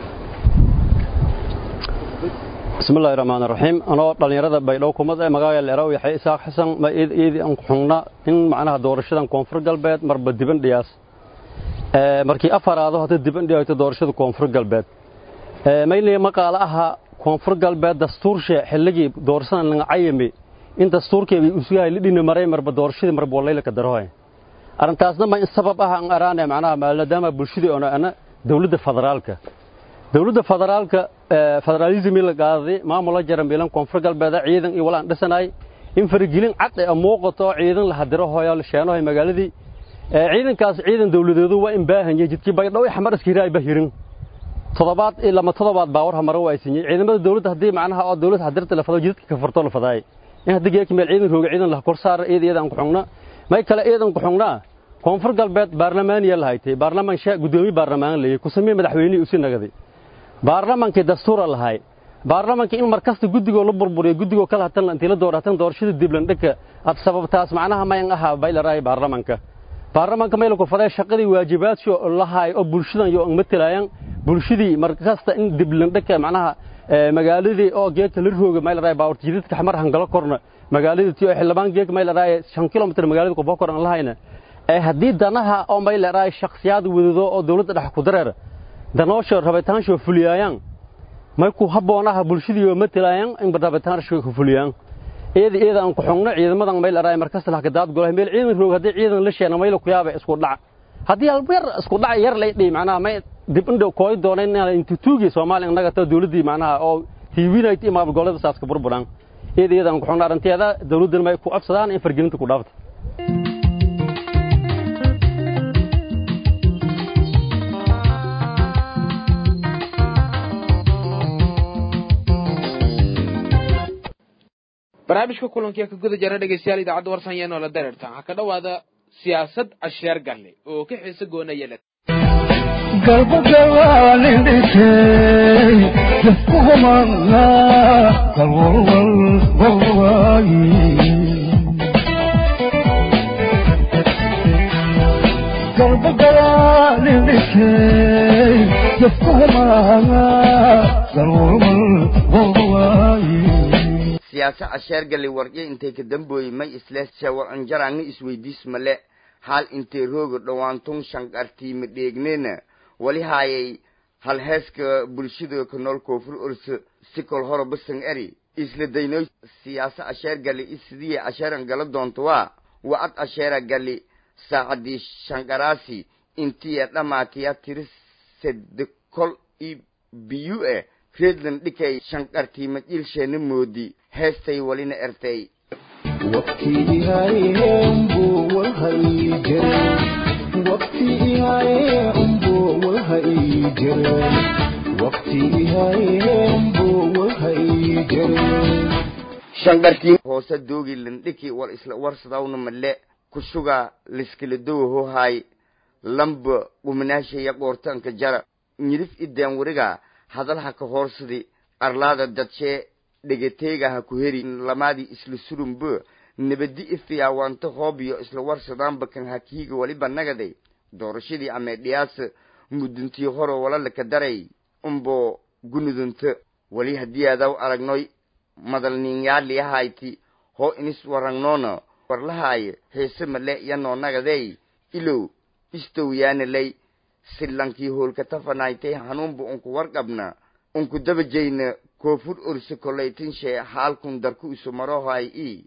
بسم الله الرحمن الرحيم أنا dhalinyarada baydhow kumad ee magaalada Leerow yaxay isaaq xasan ma eedii aan xungna in macnaha doorashadan koonfur galbeed marba diban dhiyaas ee markii afaraado hada diban dhiyayto doorashada koonfur galbeed ee maylay maqaala aha koonfur galbeed dastuurshe xilligii doorashadan laga cayimi in dastuurkeedii uu yahay lidina maray marba doorashadii marba walayla ka darohay arintaasna ma in sabab ah aan araanay macnaha maadaama bulshadii oo ana dawladda federaalka dawladda federaalka federalism la qaaday maamulka jarambilan koonfur galbeed ciidan iyo walaan dhisanay in faragelin cad ay muuqato ciidan la hadiro hooyo la sheenohay magaaladii ciidankaas ciidan dawladeedu waa in baahan yahay jidkii baydhow xamar iskiraa bahirin toddobaad iyo lama toddobaad baawar hamaro waa siiyey ciidamada dawladda haddii macnaha oo dawladda hadirta la fado jidadka ka farto la fadaay in haddii geeki meel ciidan rooga ciidan la kor saar iyada iyada aan ku xungna may kale iyadan ku xungnaa koonfur galbeed baarlamaaniya la haytay baarlamaan sha gudoomiye baarlamaan leeyay ku sameeyay madaxweynihii usi nagaday baarlamaankii dastuura lahay baarlamaankii in markasta guddigoo la burburiyo guddigoo kala hatan intii la dooratan doorashada diblan dhaka ad sababtaas macnaha mayan ahaa baylaraay baarlamaanka baarlamaanka mayla ku faday shaqadii waajibaadkii lahaay oo bulshadan iyo matalaayaan bulshadii markasta in diblan dhaka macnaha magaaladii oo geedka la rooga maylaraay baawrta jidadka xamar hangalo korna magaaladii tii oo xildhibaan geedka maylaraay shan kilomitir magaalada ku bokor aan lahayna ee haddii danaha oo maylaraay shakhsiyaad wadado oo dawladda dhex ku dareer danoosha rabitaansho fuliyaayaan may ku habboonaha bulshadii oo matalaayaan in rabitaansho ku fuliyaan iyada iyada aan ku xungno ciidamadan maylaraay markasta la kadaad golahay meel ciidan roog haddii ciidan la sheena mayla ku yaaba isku dhac haddii hal yar isku dhac yar lay dhii macnaha may dib indhow kooy dooneen inta tuugi Soomaaliya naga taa dawladii macnaha oo TVNet ima gobolada saaska burburan iyada iyada aan ku xungno arinteeda dawladdan may ku afsadaan in fargelinta ku dhaafto barnaamijka kulankiya ka guda jara dhegeystayaal idaacadda warsan iyo noola dareertan waxaa ka dhowaada siyaasad casheer galle oo ka xiise goonaya le siyaasa casheer galli waryo intay ka dambooyey may isle shawacanjaraanni isweydiis male haal intay rooga dhowaantun shanqartiima dheegnena wali haayay halheeska bulshada ka nool koonfur orso sikol horo basan eri isla daynoy siyaasa casheer galli isidiya casheeran gala doonto waa wa'ad casheera galli saacadii shanqaraasi intiya dhamaatiya tiri sedekol i biyu eh reedlan dhikay shanqartiima jilsheena moodi heestay walina ertay shanqartiin hoose doogi landhiki wal isla warsadawna male kushuga liskala dowaho haay lamba guminaashaya qoortanka jara nyidif ideen wariga hadalha ka hoorsadi arlaada dadshee dhegateega ha ku heri lamaadii isla surumbo nabadi ifiyaawaanto hoobiyo isla warsadaanba kan hakiiga waliba nagaday doorashadii ameedhiyaasa muduntii horo walalaka daray umbo gunudunto wali haddii adaw aragnoy madalniinyaali ahayti hoo inis waragnoona warlahaaye heese male yanoo nagadey ilow istowyaanalay silankii hoolka tafanaytay hanuunba unku warqabna unku dabajayna koofur orse kolaytinshe haalkun darku isu marohay i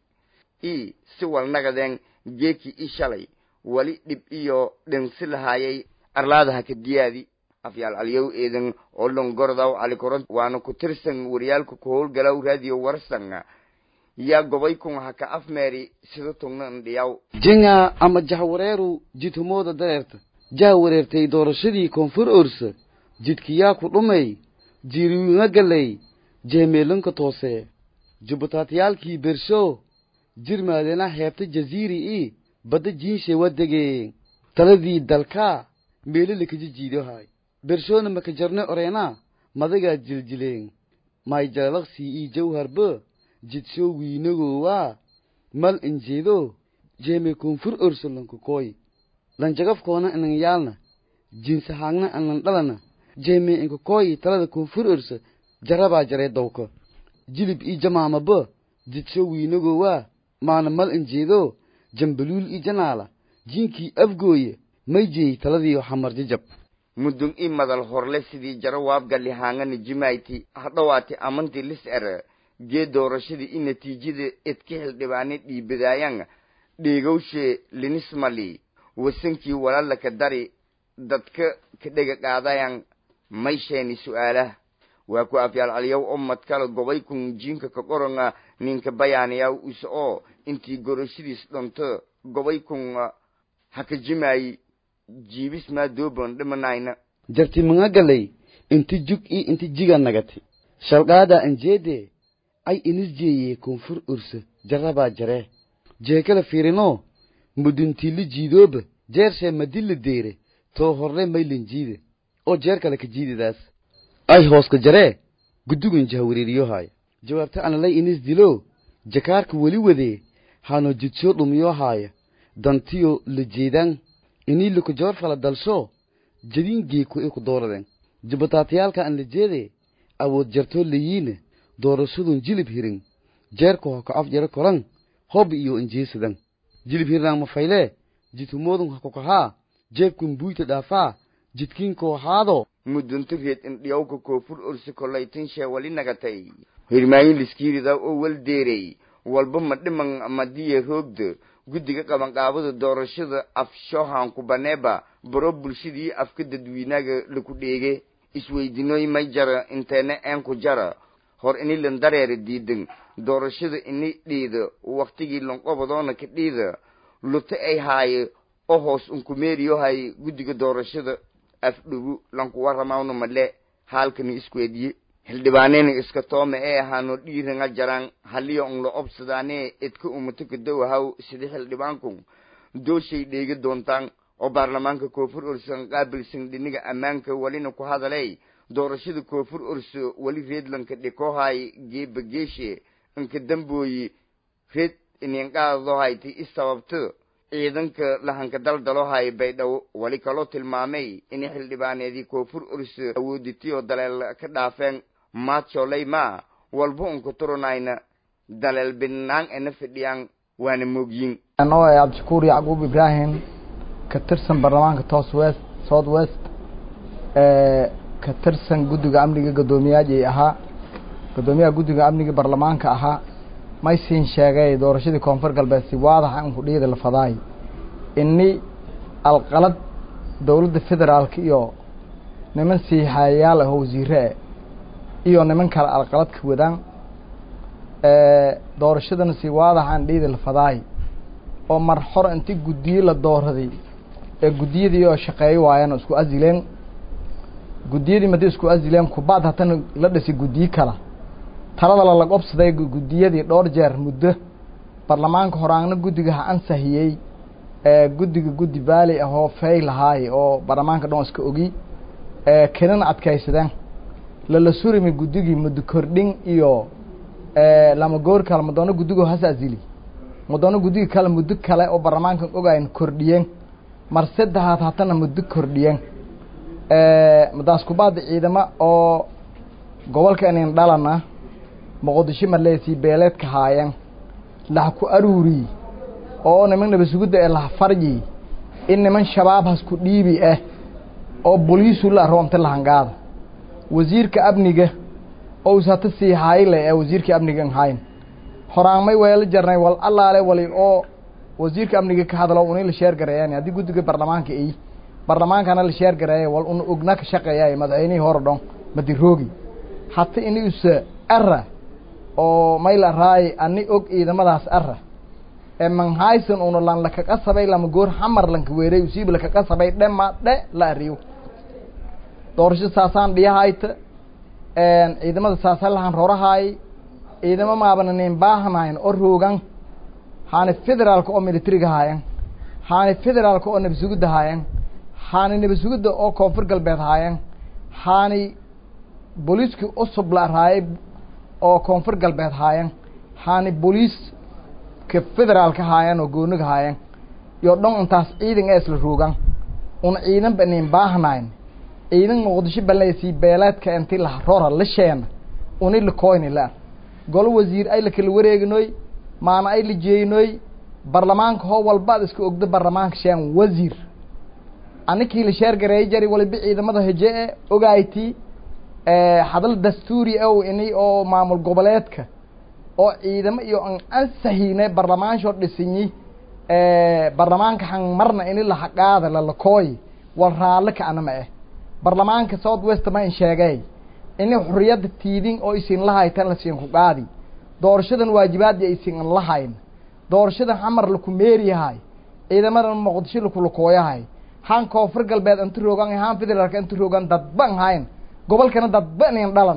i si walnagadeen geeki i shalay wali dhib iyo dhensi lahaayay arlaadaha ka diyaadi afyaal aliyow eedan oo longordaw calikoron waana ku tirsan waryaalka ku howlgalaw raadiyo warsan yaa gobay kun haka afmeeri sida tugna ndhiyaw jinga ama jahwareeru jidhumooda dareerta jah wareertay doorashadii koonfur orsa jidhkiyaa ku dhumay jiiriwinga galay jeemeelanka toose jubbataatayaalkii bersho jirmaadena heebta jaziiri i badda jiinshe wadegeen taladii dalkaa meelilakaji jiidohay bershona makajarne oreena madagaa jiljileen mayjalaqsii ii jawharba jidsho wiinagowaa mal injeedo jeeme koonfur orsolanka kooy lanjagafkoona inan yaalna jinsahaagna anan dhalana jeeme inka kooyi talada koonfur orso jarabaa jaree dawka jilib ii jamaamaba jidsho wiinagowaa maana mal injeedo jambaluul ii janaala jiinkii afgooye may jeey taladii xamar jajab mudun i madal horle sidii jaro waabgali haangana jimayti hadhowaati amanti lis er gee doorashadii i natiijada edka xildhibaane dhiibadaayan dheegowshe linismali wasankii walaalaka dari dadka ka dhega qaadayan may sheeni su'aalah waa ku afyaal caliyow oo madkala gobay kun jiinka ka qoranga ninka bayaanayaw isa oo intii gorashadiis dhonto gobay kun haka jimaayi jiibis maa dooban dhimanayna jarti manga galay inti jug ii inti jiga nagati shalqaada anjeede ay inis jeeye koonfur ursa jarabaa jaree jeekala fiirinoo muduntiili jiidooba jeershee madilla deere too horre maylan jiide oo jeer kale ka jiididaas ay hooska jaree gudugan jahwareeriyohaaya jawaabta analay inis dilo jakaarka weli wadee hano jidsoo dhumiyohaaya dantiyo la jeedaan inii lukujoor fala dalsho jadiin geeku ay ku dooradeen jabataatayaalka aan la jeede awood jartoo layiina doorashadun jilib hirin jeerka hoka af jaro koran hob iyo injeesadan jilib hirnaan mafaylee jitumoodun hakukahaa jeebkun buyta dhaafaa jidkiinkoo haado mudunto reed indhiyawka koonfur ursi kolaytin shee wali nagatay hirmaayin liskiirida oo wal deerey walba ma dhiman madiya roogda guddiga qabanqaabada doorashada afshohanku baneeba baro bulshadii afka dadweynaga laku dheege isweydinooy may jara inteena eenku jara hor ini lan dareera diidan doorashada ini dhiida waktigii lanqobadoona ka dhiida luta ay haaye oo hoos unkumeeriyohay guddiga doorashada afdhugu lanku waramawna male haalkani iskuediye hildhibaanena iska tooma ee ahaano dhiiranga jaraan haliya un la obsadaanee edka umata kadowahaw sida xildhibaanku dooshay dheegi doontaan oo baarlamaanka koonfur ursan qaabilsan dhiniga ammaanka welina ku hadalay doorashada koonfur urso weli reedlanka dhikohay geeba geeshe inka dambooyi reed ininqaadadohayti isababto ciidanka lahanka daldalohay baydhabo weli kaloo tilmaamay inay xildhibaaneedii koonfur urso awooditiyoo daleel ka dhaafeen maadsoley ma walba unka turanayna daleel binaan ena fidhiyaan waana moogyin anoo ee cabdishakuur yacquub ibraahim ka tirsan baarlamaanka toos west south west ka tirsan guddiga amniga guddoomiyaajay ahaa guddoomiyaha guddiga amniga baarlamaanka ahaa maysiin sheegay doorashadii koonfur galbeed si waadaxa inku dhiida la fadaay ini alqalad dowladda federaalka iyo niman siixaayayaal ah oo wasiire e iyo niman kale alqalad ka wadaan doorashadana si waadaxaan dhiida la fadaay oo mar hor inti guddiye la dooraday ee guddiyadii oo shaqeeyo waayaan oo isku asileen guddiyadii madi isku asileen kubaad hatana la dhisi guddiye kala talada lalag obsaday guddiyadii dhowr jeer muddo baarlamaanka horaangna guddiga ha ansahiyey guddiga guddi baali ah oo fey lahaay oo baarlamaanka dhan iska ogi kenana adkaysadeen lala surimi guddigii muddo kordhin iyo lama goor kale madoono guddigo has asili madoono guddiga kale muddo kale oo baarlamaankan ogayn kordhiyeen mar saddexaad hatana muddo kordhiyeen madaas kubaada ciidamo oo gobolka inin dhalana muqdisho maleesii beeleedka haayeen laha ku aruuri oo niman nabasugudda ee laha faryi in niman shabaab hasku dhiibi ah oo boliisu la roomta lahangaada wasiirka amniga oo usata sii hayle ee wasiirka amniga hayn horaanmay weela jarnay wal allaale wali oo wasiirka amniga ka hadlo uni la sheer gareeyaan haddii guddiga baarlamaanka ay baarlamaankana la sheer gareeya wal un ogna ka shaqeeyaay madaxweynihii hore dhon madiroogi hata ini usa ara oo mayla raay ani og ciidamadaas ara ee manhaysan una lan lakaga sabay lama goor xamar lanka weeray usiib lakaga sabay dhema dhe la ariyo doorasho saasaan dhiyahayta ciidamada saasaan lahan rorahaay ciidamo maabana nin baahanayn oo roogan haani federaalka oo militariga haayan haani federaalka oo nabasugudda haayan haani nabasugudda oo koonfur galbeed haayan haani booliiskii usub la raayay oo koonfur galbeed haayan haani booliiska federaalka haayan oo gooniga haayan iyo dhon intaas ciidan ee isla roogan una ciidan ba nin baahnayn ciidan muqdisho balaysii beeleedka inti la rora la sheena uni la koyni la golo wasiir ay la kala wareeginoy maana ay la jeeyinoy baarlamaanka hoo walbaad iska ogdo baarlamaanka sheen wasiir anikii la sheer gareey jari waliba ciidamada heje e ogayti hadal dastuuri ow ini oo maamul goboleedka oo ciidamo iyo an ansahine baarlamaanshoo dhisinyi baarlamaanka han marna ini lahaqaada lalakooy wal raalle ka anama eh baarlamaanka south west ma in sheegay ini xuriyadda tiidin oo isin lahaytan lasiin ku qaadi doorashadan waajibaadii aysin an lahayn doorashadan xamar laku meeriyahay ciidamadan muqdisho lakulakooyahay han koonfur galbeed inta roogan han federaalka inta roogan dadban hayn gobolkana dadba nin dhalan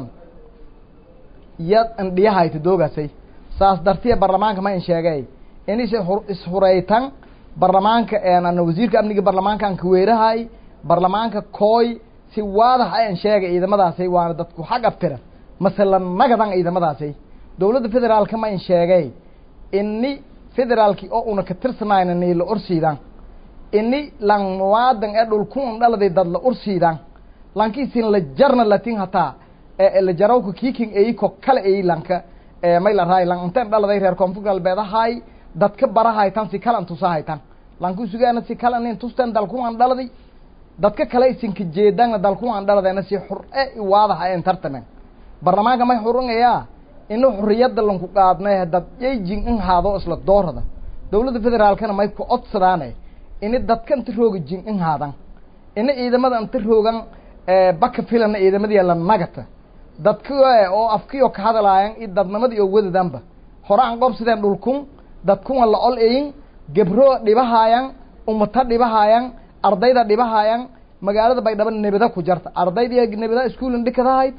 yad indhiyahayta doogasay saas dartiya barlamaanka ma in sheegay inis ishuraytan barlamaanka ana wasiirka amniga barlamaanka an kaweerahay barlamaanka kooy si waadax a in sheegay ciidamadaasay waana dadku xag aftira masala nagadan ciidamadaasay dowladda federaalka ma in sheegay ini federaalki oo una ka tirsanayna nii la orsiidan ini lan muwaadan ee dhulkun dhaladay dad la ursiidan lankiisin la jarna latin hataa la jarawka kiiking eyiko kale eyi lanka may la raay lan inteen dhaladay reer koonfur galbeed ahay dadka barahaytan si kalan tusahaytan lanku sugaana si kala nin tusteen dalkuwan dhaladay dadka kale isinka jeedana dalkuwan dhaladayna si xur-e waadaha en tartamen barlamaanka may xurungayaa ina xuriyadda lanku qaadnay dad yayjin in haado isla doorada dowladda federaalkana may ku codsadaane ini dadka inta rooga jin in haadan ina ciidamada inta roogan baka filana ciidamadii la nagata dadka oo afkiyo ka hadalaayan i dadnimadii oo wadadanba hore aan qobsideen dhulkun dadkuwa la ol eyin gebro dhibahaayan umata dhibahaayan ardayda dhibahaayan magaalada baydhabo nebada ku jarta ardayda nebada iskuulin dhikadahayd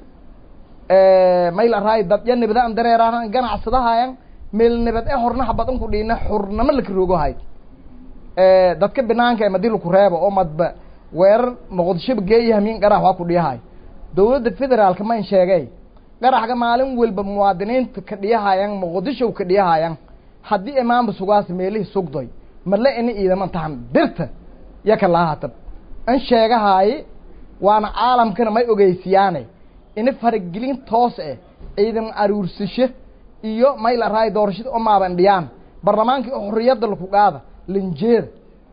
may la raay dad ya nebada an dareeraan ganacsadahayan meel nebad e horna habad ku dhiina xurnamo laka roogohayd dadka binaanka madi laku reebo oo madba weerar muqdishoba geeya hamiin qarax waa ku dhiyahay dowladda federaalka ma in sheegay qaraxga maalin walba muwaadiniinta ka dhiyahayan muqdisho ka dhiyahayan haddii imaanba sugaas meelihii sugdoy male ini ciidama tahan dirta yaka lahatab in sheegahaaye waana caalamkana may ogeysiyaane ini faragelin toos eh ciidan aruursasho iyo may la raay doorashada o maaban dhiyaan barlamaankii oo xorriyadda laku qaada linjeeda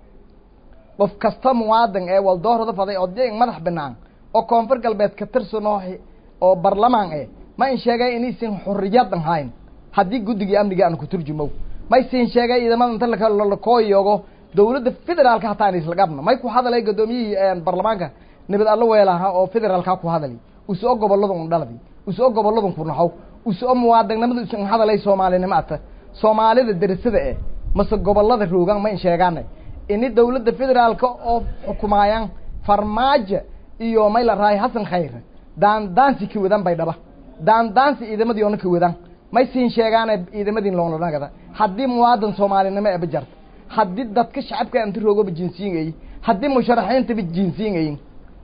qof kasta muwaadan ee waldoorada faday odyain madax banaan oo koonfur galbeed ka tirsan oo oo barlamaan eh ma in sheegay inaysan xorriyadan hayn haddii guddigii amniga aan ku turjumow may siin sheegay ciidamada inta lakooyogo dowladda federaalka hataa in isla qabno may ku hadalay guddoomiyihii barlamaanka nabad allo weelaha oo federaalka ku hadali usoo gobolada un dhaladi usoo goboladun ku naxow usoo muwaadannimada isun hadalay soomaalinimo ata soomaalida derisada eh mase gobolada roogan ma in sheegaanay ini dowladda federaalka oo xukumaayaan farmaajo iyo may la rahay hasan khayre daandaansi ka wadan bay dhaba daandaansi ciidamadii oona ka wadan may siin sheegaane ciidamadii loonlanagada haddii muwaadan soomaalinimo eba jarta haddii dadka shacabka inta roogaba jinsiyin ayin haddii musharaxiintaba jinsiyin ayin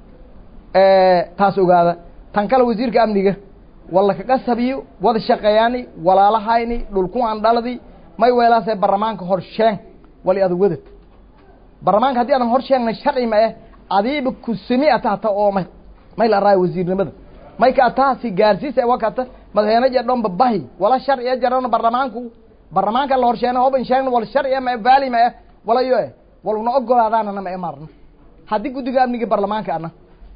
taas ogaada tan kale wasiirka amniga walla kaga sabiyo wada shaqeeyaani walaalahayni dhulku aan dhaladi may weelaasee barlamaanka hor sheeng wali ada wadad barlamaanka haddii adan hor sheegnay sharci ma eh adiiba kusimi ata hata oo may may la raayo wasiirnimada may ka ataa si gaarsiisa wakata madaxweyne je dhomba bahi wala sharciya jarana barlamaanku barlamaanka la horsheena hoban sheegna wal sharciya ma vaali ma eh wala yo eh waluna ogolaadaanana ma e marna haddii guddiga amniga barlamaanka ana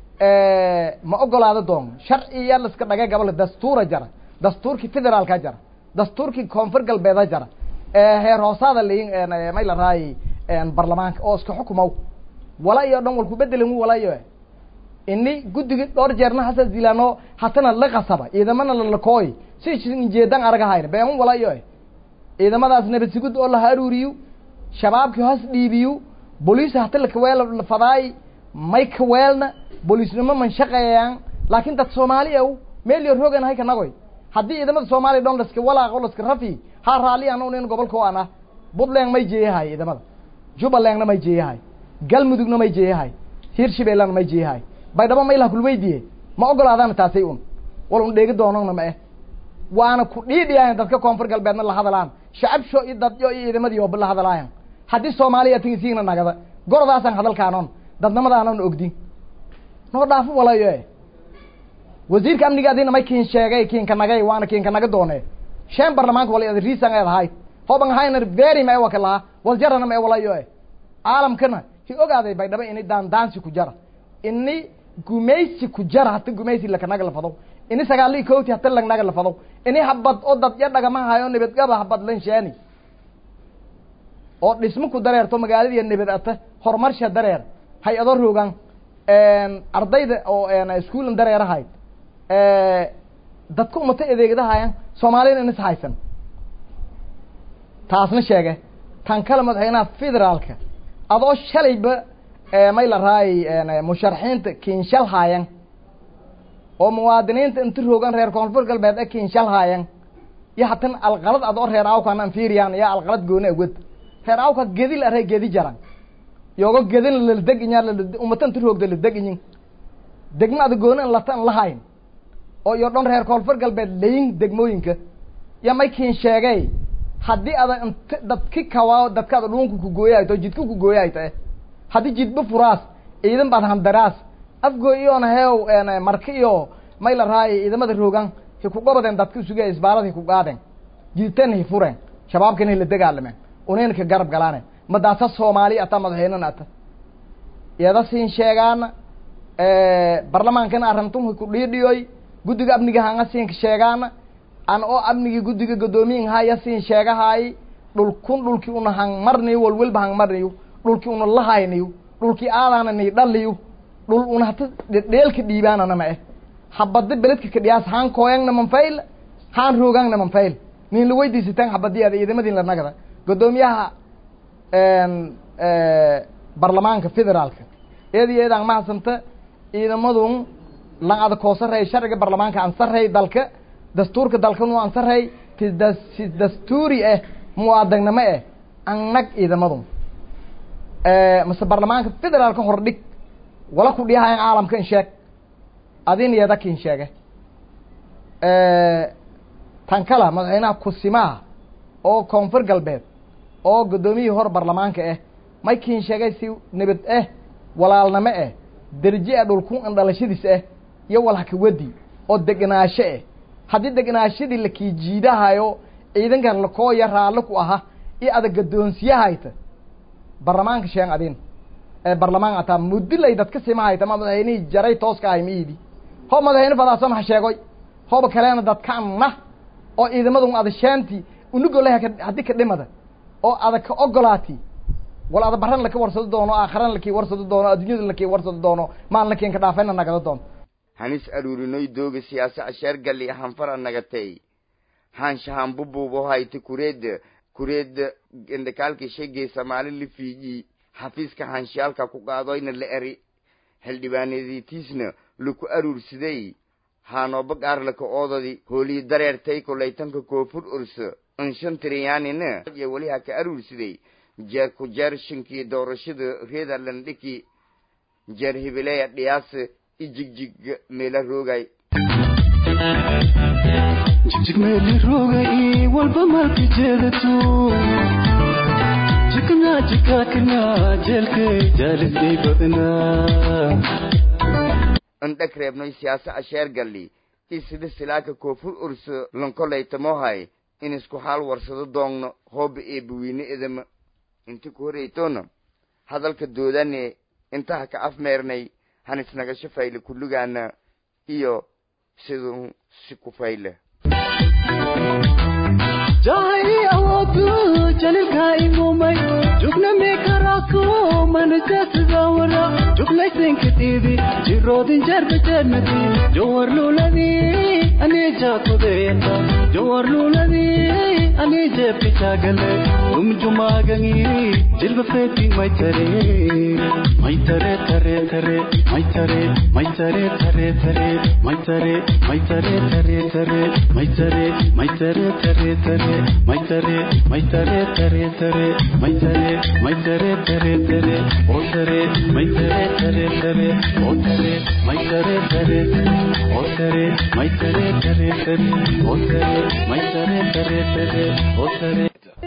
ma ogolaado doon sharciya laska dhagay gabal dastuura jara dastuurkii federaalka jara dastuurkii koonfur galbeeda jara heer hoosaada layin may la raayay barlamaanka oo iska xukumow wala iyo dhan walku bedelan wala iyo ini guddigi dhowr jeerna hasa dilano hatana la qasaba ciidamana lalakooy si jeedan aragahayna been wala iyo ciidamadaas nabad sugud oo la haruuriyo shabaabkii hoos dhiibiyo boliis hata lakaweel fadaay may kaweelna boliisnimo man shaqeeyaan laakiin dad soomaali ow meel yo rogan hay kanagoy haddii ciidamada soomaaliya dhon laska walaaqo laska rafi ha raali an nin gobolka o ana puntland may jeeyahay ciidamada jubbalandna may jeeyahay galmudugna may jeeyahay hirshabeellana may jeeyahay baydhabo maylaha kulweydiye ma ogolaadana taasay un wal un dheegi doonana ma eh waana ku dhiidhiyahan dadka koonfur galbeedna la hadalaan shacabsho iyo dadyo iyo ciidamadii ooba la hadalaayan haddii soomaaliya tingisiigna nagada gorodaasan hadalkaanon dadnimadaanan ogdin noo dhaafo walayo e wasiirka amniga adina may kiin sheegay kiinka nagay waana kiinka naga doone shan barlamaanka wala riisan eed ahayd hoban hayna very ma e waka lahaa wal jarana ma e walayo e caalamkana ki ogaaday baydhabo ini daandaansi ku jara ini gumaysi ku jara hata gumaysi lakanaga lafado ini sagaali kowti hata lagnaga lafado ini habad oo dad ya dhagama hayo nabadgaba habad lan sheeni oo dhismo ku dareerto magaaladiiya nabad ata horumarsha dareer hay-ado roogan ardayda oo iskuulan dareerahayd dadka umata adeegdahayan soomaaliyana inis haysan taasna sheege tan kale madaxweynaha federaalka adoo shalayba may la raayay musharaxiinta kiinshal haayan oo muwaadiniinta inta roogan reer koonfur galbeed e kiinshal iyo hatan alqalad adoo reer awkan anfiriyan ya alqalad gooni awad reer awka gedil are gedi jaran yogo gedin ladeg inya umata inta roogda ladeg inyin degma ada gooni in lata an lahayn oo iyo dhan reer koonfur galbeed layin degmooyinka ya may kiin sheegay haddii ada int dadki kawaa dadkaada dhuunka ku gooyahayto jidka ku gooyahayto eh haddii jidba furaas ciidan baad handaraas afgoo iyoona heew marka iyo may la raaya ciidamada roogan hi ku gobadeen dadka isuge isbaalad hi ku qaadeen jidtan hi fureen shabaabkana hi la dagaalameen unayna ka garab galaane madaasa soomaali ata madaxweynena ata iyada siin sheegaana barlamaankana arrintum hi ku dhiidhiyoy guddiga amniga hanga siinka sheegaana an oo amnigii guddiga guddoomiyin haya siin sheegahaay dhulkun dhulkii una hang marniyo walwalba hang marniyo dhulkii una lahayniyo dhulkii aadaana ni dhaliyo dhul una hata dheelka dhiibaanana ma eh habada beledka kadhiyaas haan kooyangna manfayl haan roogangna manfayl nin la weydiisitaan habadiyaada ciidamadin la nagada guddoomiyaha barlamaanka federaalka eedi eedaan mahadsanta ciidamadun lan ada koosarey sharciga barlamaanka ansarey dalka dastuurka dalkanu ansarey ti das si dastuuri ah muwaadagnimo ah annag ciidamadun mase barlamaanka federaalka hordhig wala ku dhiyahayan caalamka in sheeg adin iyada kin sheege tan kala madaxweynaha kusimaha oo koonfur galbeed oo guddoomiyihii hor barlamaanka ah may kin sheegay si nabad ah walaalnimo ah derje ah dhulkun an dhalashadiis ah iyo walhaka wedi oo degnaasho ah haddii degnaashadii la kii jiidahayo ciidankan lakooya raalli ku aha iyo ada gaddoonsiyahayta barlamaanka sheen adin ee barlamaan ataa mudilay dadka simahayta ma madaxweynihii jaray tooska ahay miidi ho madaxweyne fadaasan ha sheegoy hoba kaleena dadkaanna oo ciidamadun ada shaanti unugoleh haddii ka dhimada oo ada ka ogolaati wal ada baran laka warsado doono aakharan lakii warsado doono adduunyada lakii warsado doono maan lakiin ka dhaafayna nagada doonto hanis aruurinoy dooga siyaasa asheer galli hanfara nagatay haanshahan bubuubo hayti kureed kureed indhakaalki shegey samaali la fiiji xafiiska haanshiyaalka ku qaadoyna la eri xildhibaanadiitiisna laku aruursaday haanooba gaarlaka oodadi hoolii dareertay kolaytanka koofur urso inshan tiriyaanina iyo weli ha ka aruursaday jeer ku jeer shinkii doorashada reederlandhiki jeer hibileya dhiyaas i jigjig meela roogay jigjig meeli roogay walba malka jeedato jikna jikakna jeelkay jaalidhay badnaa indhag reebnoy siyaasa asheer galli isida silaaka koofur urso lankolaytamohay in isku xaal warsado doongno hooba eebawiine edama inti ku horeytoona hadalka doodane intaha ka afmeernay hanisnagasho fayle kulligaana iyo siduu si ku fayle jahai awoodu jalilka imumay jugna meekarako manajatadawara juglaysinka tiibi jiroodin jarbajarmati jawar luladi aneja kudeeta jawar luladi aneje pichagale umjumagangi jilba feti maitare maitare tare tare maitare maitare tare tare maitare maitare tare tare maitare maitare tare tare maitare maitare tare tare maitare maitare tare tare o tare maitare tare tare o tare maitare tare tare o tare maitare tare tare o tare maitare tare tare o tare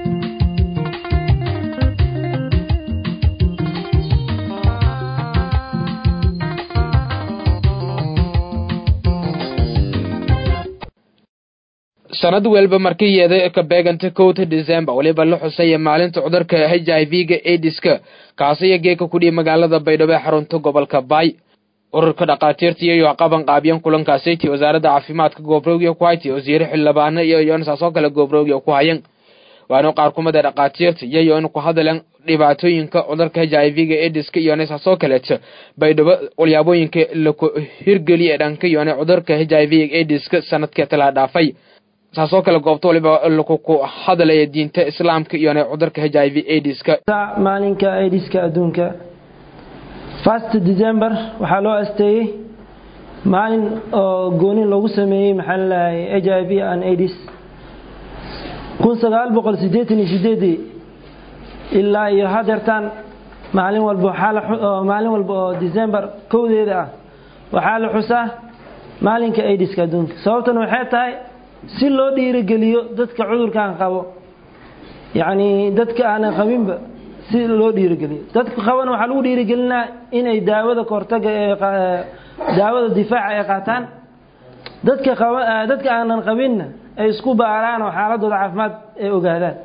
sanad walba markii yeeda ka beeganta kowta december weliba la xusaya maalinta cudurka h i v ga aidiska kaasiyo geeka kudhiya magaalada baydhabo ee xarunta gobolka baay ururka dhakhaatiirta iyo qaban qaabyan kulankaasiti wasaaradda caafimaadka goobroogya ku hayti wasiire xildhibaano iyo yoonsaasoo kale goobroogya ku hayan waana qaar kumida dhakhaatiirta iyo yoon ku hadalan dhibaatooyinka cudurka h i v ga aidiska iyo saasoo kaleeto baydhabo walyaabooyinka laku hirgeliya dhanka yoone cudurka h i v aidiska sanadkii talaa dhaafay saasoo kale goobta waliba lakuku hadalaya diinta islaamka iyo cudurka h i v aidiska maalinka aidiska adduunka first december waxaa loo asteeyey maalin oo goonin loogu sameeyey maxaa lalahay h i v and aids kun sagaal boqol siddeetan iyo sideedii ilaa iyo hadeertaan maalin walba waxaa la maalin walba oo december kowdeeda ah waxaa la xusaa maalinka aidiska adduunka sababtan waxay tahay si loo dhiirigeliyo dadka cudurkan qabo yacni dadka aanan qabinba si loo dhiirigeliyo dadka qabana waxaa lagu dhiirigelinaa inay daawada kahortaga ee daawada difaaca ay qaataan dadka qaba dadka aanan qabinna ay isku baaraan oo xaaladooda caafimaad ay ogaadaan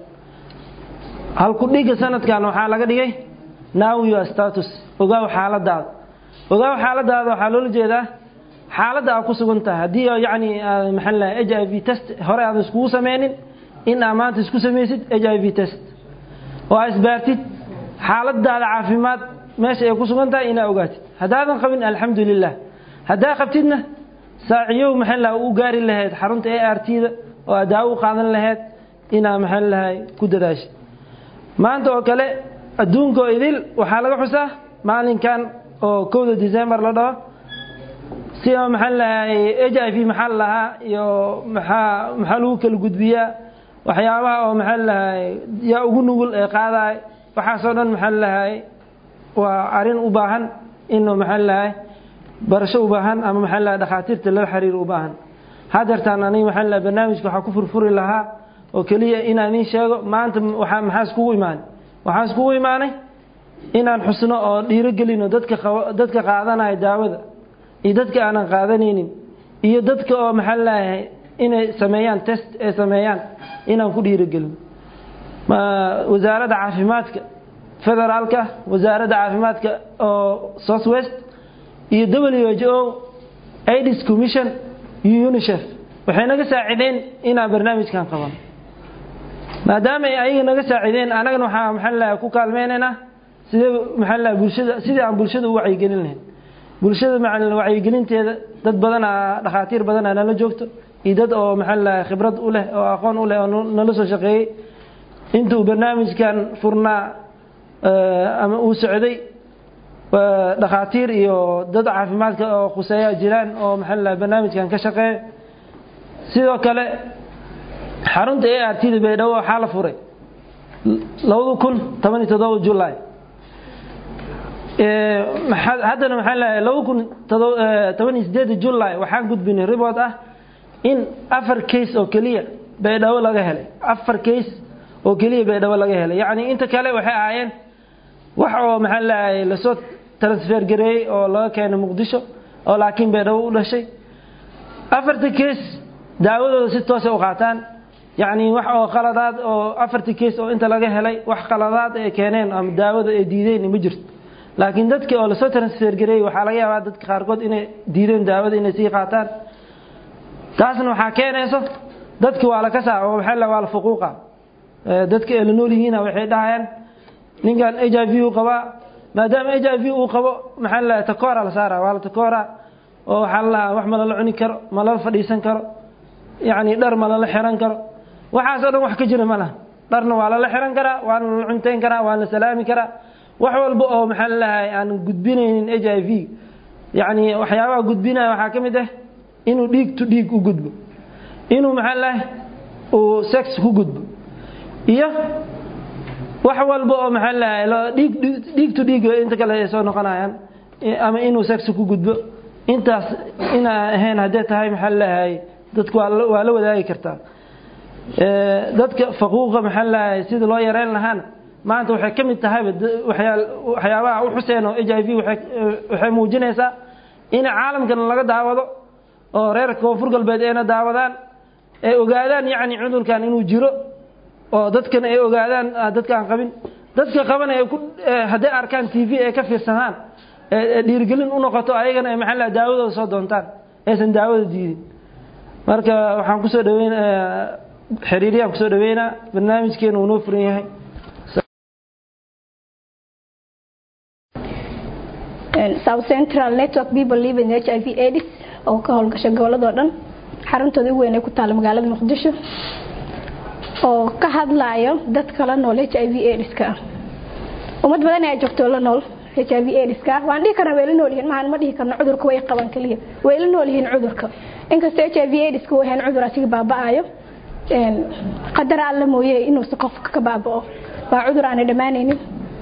halku dhiga sanadkan waxaa laga dhigay now your status ogaaw xaaladaada ogaaw xaaladaada waxaa loola jeedaa xaaladda aad ku sugan tahay haddii yacni maxaa la h i v test hore aadan iskugu sameynin in aad maanta isku samaysid h i v test oo aad isbaartid xaaladaada caafimaad meesha ay ku sugan tahay inaa ogaatid haddaadan qabin alxamdu lilah haddaa qabtidna saaciyow maxaa la u gaari lahayd xarunta a r t da oo aad daawo u qaadan lahayd inaa maxaa lahay ku dadaashid maanta oo kale adduunka oo idil waxaa laga xusaa maalinkan oo kowda december la dhaho si maxaa lahay h i v maxaa lahaa iyo maxaa maxaa lagu kala gudbiyaa waxyaabaha oo maxaa lahay yaa ugu nugul ee qaadaay waxaasoo dhan maxaa lahay waa arrin u baahan inuu maxaa lahay barasho u baahan ama maxaa lahay dhakhaatiirta lala xiriir u baahan hadeertaan aniga maxaa lahay barnaamijka waxaa ku furfuri lahaa oo keliya inaan idiin sheego maanta waxaa maxaa iskugu imaanay waxaan iskugu imaanay inaan xusno oo dhiirogelino dadka dadka qaadanaya daawada iyo dadka aanan qaadanaynin iyo dadka oo maxaa lahay inay sameeyaan test ay sameeyaan inaan ku dhiirogelino wasaaradda caafimaadka federaalka wasaaradda caafimaadka oo south west iyo w h o aids commission iyo unicef waxay naga saacideen inaan barnaamijkan qabano maadaama ay ayaga naga saacideen annagana waxaa maxaa lahay ku kaalmeynaynaa sidee maxaa lahay bulshada sidii aan bulshada u wacyigelin lahayn bulshada maca wacyigelinteeda dad badan aa dhakhaatiir badan aa nala joogto iyo dad oo maxaa lahay khibrad u leh oo aqoon u leh oo nala soo shaqeeyey intuu barnaamijkan furnaa ama uu socday dhakhaatiir iyo dad caafimaadka oo khuseeya jiraan oo maxaa lahay barnaamijkan ka shaqeeya sidoo kale xarunta a r t da baydhabo waxaa la furay labada kun toban iyo toddoba julay haddana maxaa leeyahay laba kun toban iyo sideeda julay waxaan gudbinay report ah in afar case oo keliya baydhabo laga helay afar case oo keliya baydhabo laga helay yacni inta kale waxay ahaayeen wax oo maxaa leeyahay lasoo transfer gareeyey oo laga keenay muqdisho oo laakiin baydhabo u dhashay afarta case daawadooda si toosa u qaataan yacni wax oo qaladaad oo afartii case oo inta laga helay wax qaladaad ay keeneen ama daawada ay diideen ma jirto laakiin dadkii oo lasoo transfer gareeyey waxaa laga yaabaa dadka qaarkood inay diideen daawada inay sii qaataan taasna waxaa keenayso dadki waa la kasaa oo maxaa la waa la fuquuqa dadka ay la nool yihiina waxay dhahayaan ninkan h i v uu qabaa maadaama h i v uu qabo maxaa la takoora la saara waa la takoora oo waxaa la lahaa wax ma lala cuni karo ma lala fadhiisan karo yacni dhar ma lala xiran karo waxaasoo dhan wax ka jira ma laha dharna waa lala xiran karaa waana lala cuntayn karaa waana la salaami karaa wax walba oo maxaa la lahay aan gudbinaynin h i v yacni waxyaabaha gudbinaya waxaa ka mid ah inuu dhiig to dhiig u gudbo inuu maxaa lahay uu sex ku gudbo iyo wax walba oo maxaa lahay dhiig dhiig to dhiig inta kale ay soo noqonayaan ama inuu sex ku gudbo intaas inaa ahayn haddee tahay maxaa lahay dadku waa la wadaagi kartaa dadka faquuqa maxaa lahay sida loo yareyn lahaana maanta waxay ka mid tahayba waxyaabaha u xuseen oo h i v waxay muujinaysaa in caalamkan laga daawado oo reer koonfur galbeed ayna daawadaan ay ogaadaan yacni cudurkan inuu jiro oo dadkana ay ogaadaan dadka aan qabin dadka qaban ay ku hadday arkaan t v ay ka fiirsadaan dhiirigelin u noqoto ayagana ay maxaa laha daawadooda soo doontaan aysan daawada diidin marka waxaan kusoo dhaweyn xiriiriyaan kusoo dhaweynaa barnaamijkeena uu noo furan yahay south central network people living h i v aids oo ka howlgasha goboladoo dhan xaruntooda ugu weyn ay ku taalla magaalada muqdisho oo ka hadlayo dadka la nool h i v aidska ah ummad badan ayaa joogto la nool h h i v aids-ka waan dhihi karna way la nool yihiin maahan ma dhihi karno cudurka way qaban kaliya way la nool yihiin cudurka inkastoo h i v aids-ka uu ahayn cudur asiga baaba'ayo qadar alla mooye inuusa qofka ka baaba'o waa cudur aanay dhammaanaynin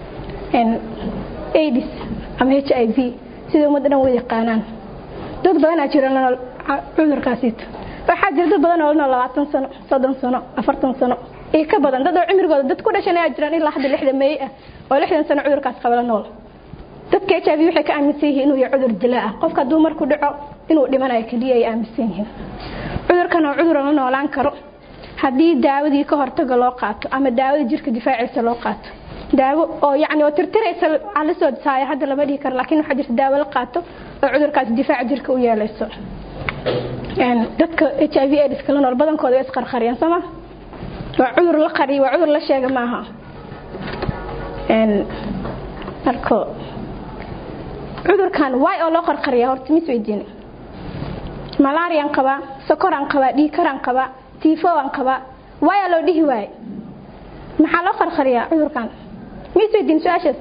aids ama h i v sida ummadda dhan wada yaqaanaan dad badanaa jira la nool cudurkaasiita waxaa jira dad badan oo la nool labaatan sano soddon sano afartan sano iyo ka badan dad oo cimrigooda dad ku dhashan ayaa jiraan ilaa hadda lixda meey ah oo lixdan sano cudurkaas qaba la nool dadka h i v waxay ka aaminsan yihiin inuu yahay cudur dilaa ah qofka hadduu marku dhaco inuu dhimanayo keliya ay aaminsan yihiin cudurkan oo cudur la noolaan karo haddii daawadii ka hortaga loo qaato ama daawada jirka difaaciisa loo qaato daawo oo yacni oo tirtiraysa la soo saaya hadda lama dhihi karo laakiin waxaa jirta daawo la qaato oo cudurkaas difaaca jirka u yeelayso dadka h i v aids kala nool badankooda way isqarqariyaan sooma waa cudur la qariyo waa cudur la sheega maaha marka cudurkan waay oo loo qarqariya horta mis weydiin malaariyan qabaa sokoraan qabaa dhiikaraan qabaa tiifowaan qabaa waayaa loo dhihi waaye maxaa loo qarqariyaa cudurkan mis weydiin su-aashaas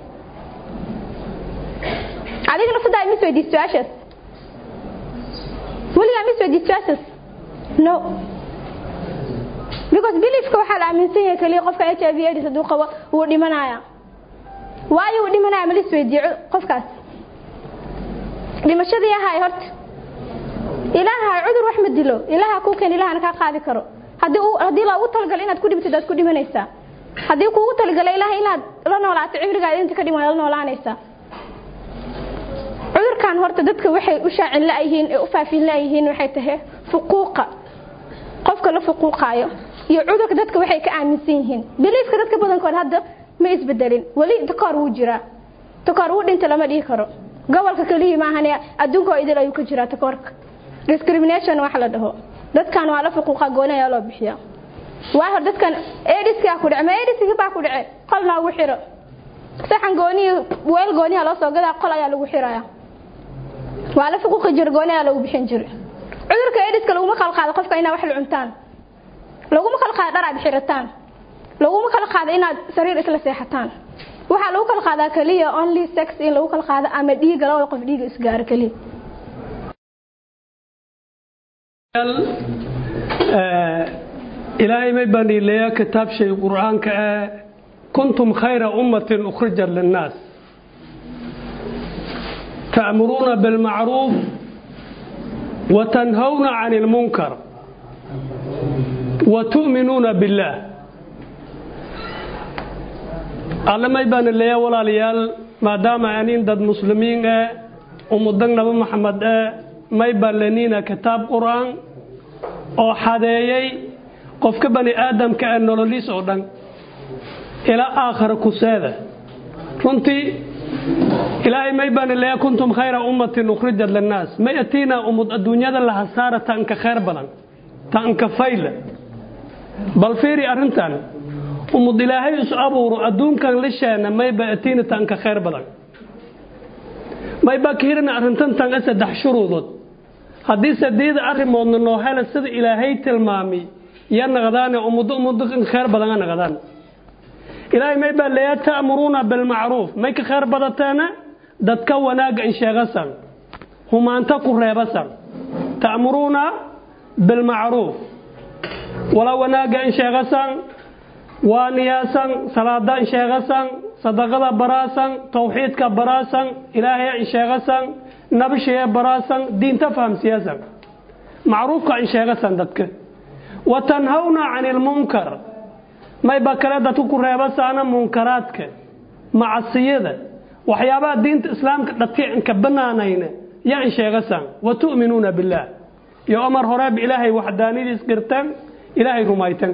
adigna sidaa mis weydiin su-aashaas weligaa mis weydiin su-aashaas no because beliefka waxaa la aaminsan yahay kaliya qofka h i v aids hadduu qabo wuu dhimanaya waayo wuu dhimanaya ma lis weydiiyo qofkaas dhimashadii ahaay horta ilaaha cudur wax ma dilo ilaaha kuu keen ilahana kaa qaadi karo haddii uu haddii loogu talagalay inaad ku dhibtid aad ku dhimanaysaa haddii kuugu talagalay ilaaha inaad la noolaato cimrigaada inta ka dhiman la noolaanaysaa cudurkan horta dadka waxay u shaacin la-yihiin ee u faafin la-yihiin waxay tahay fuquuqa qofka la fuquuqaayo iyo cudurka dadka waxay ka aaminsan yihiin biliifka dadka badankood hadda ma isbedelin weli takoor wuu jiraa takoor wuu dhinta lama dhihi karo gobolka keliya maahane adduunka oo idil ayuu ka jiraa takoorka discrimination wax la dhaho dadkan waa la fuquuqa gooni ayaa loo bixiya waa hor dadkan ediskaa ku dhace ma ediski baa ku dhace qol noogu xiro saxan gooniya weel gooniya loo soo gadaa qol ayaa lagu xiraya waa la fuquuqi jira gooni ayaa lagu bixin jira cudurka ediska laguma kala qaado qofka inaad wax la cuntaan laguma kala qaado dhar aad xirataan laguma kala qaado inaad sariir isla seexataan waxaa lagu kala qaadaa kaliya only sex in lagu kala qaado ama dhiiga labada qof dhiiga isgaaro kaliya ilaahay may baan iileeyaa kitaab shay qur'aanka ah kuntum khayra ummatin ukhrijat linnaas ta'muruuna bilmacruuf watanhawna can ilmunkar watu'minuuna billaah alle may baan ileeyaa walaalayaal maadaama anin dad muslimiin eh ummadan naba maxamed eh may baan leniina kitaab qur'aan oo xadeeyey qofka bani aadamka ee nololiis oo dhan ilaa aakhara kuseeda runtii ilaahay may baan ileeyaa kuntum khayra ummatin ukhrijat linnaas may atiina ummad adduunyada la hasaara taanka khayr badan taanka fayla bal fiiri arrintan ummad ilaahay is abuuro adduunkan lisheena mayba atiina taanka khayr badan mayba kahirina arrintan tanga saddex shuruudood haddii sadeeda arrimoodna noo hela sida ilaahay tilmaamay ya naqdaane ummaddo ummaddo khayr badan a naqdaan ilaahay may baa leeyaa ta'muruuna bilmacruuf may ka khayr badateena dadka wanaagga in sheegasan humaanta ku reebasan ta'muruuna bilmacruuf wala wanaagga in sheegasan waaniyaasan salaada in sheegasan sadaqada baraasan tawxiidka baraasan ilaahay in sheegasan nabashee baraasan diinta fahamsiyasan macruufka in sheegasan dadka wa tanhawna cani ilmunkar mayba kale dadku ku reebasaana munkaraadka macasiyada waxyaabaha diinta islaamka dadka inka banaanayna yaa in sheegasan wa tu'minuuna billaah iyo omar horeeba ilaahay waxdaanidiis qirtan ilaahay rumaytan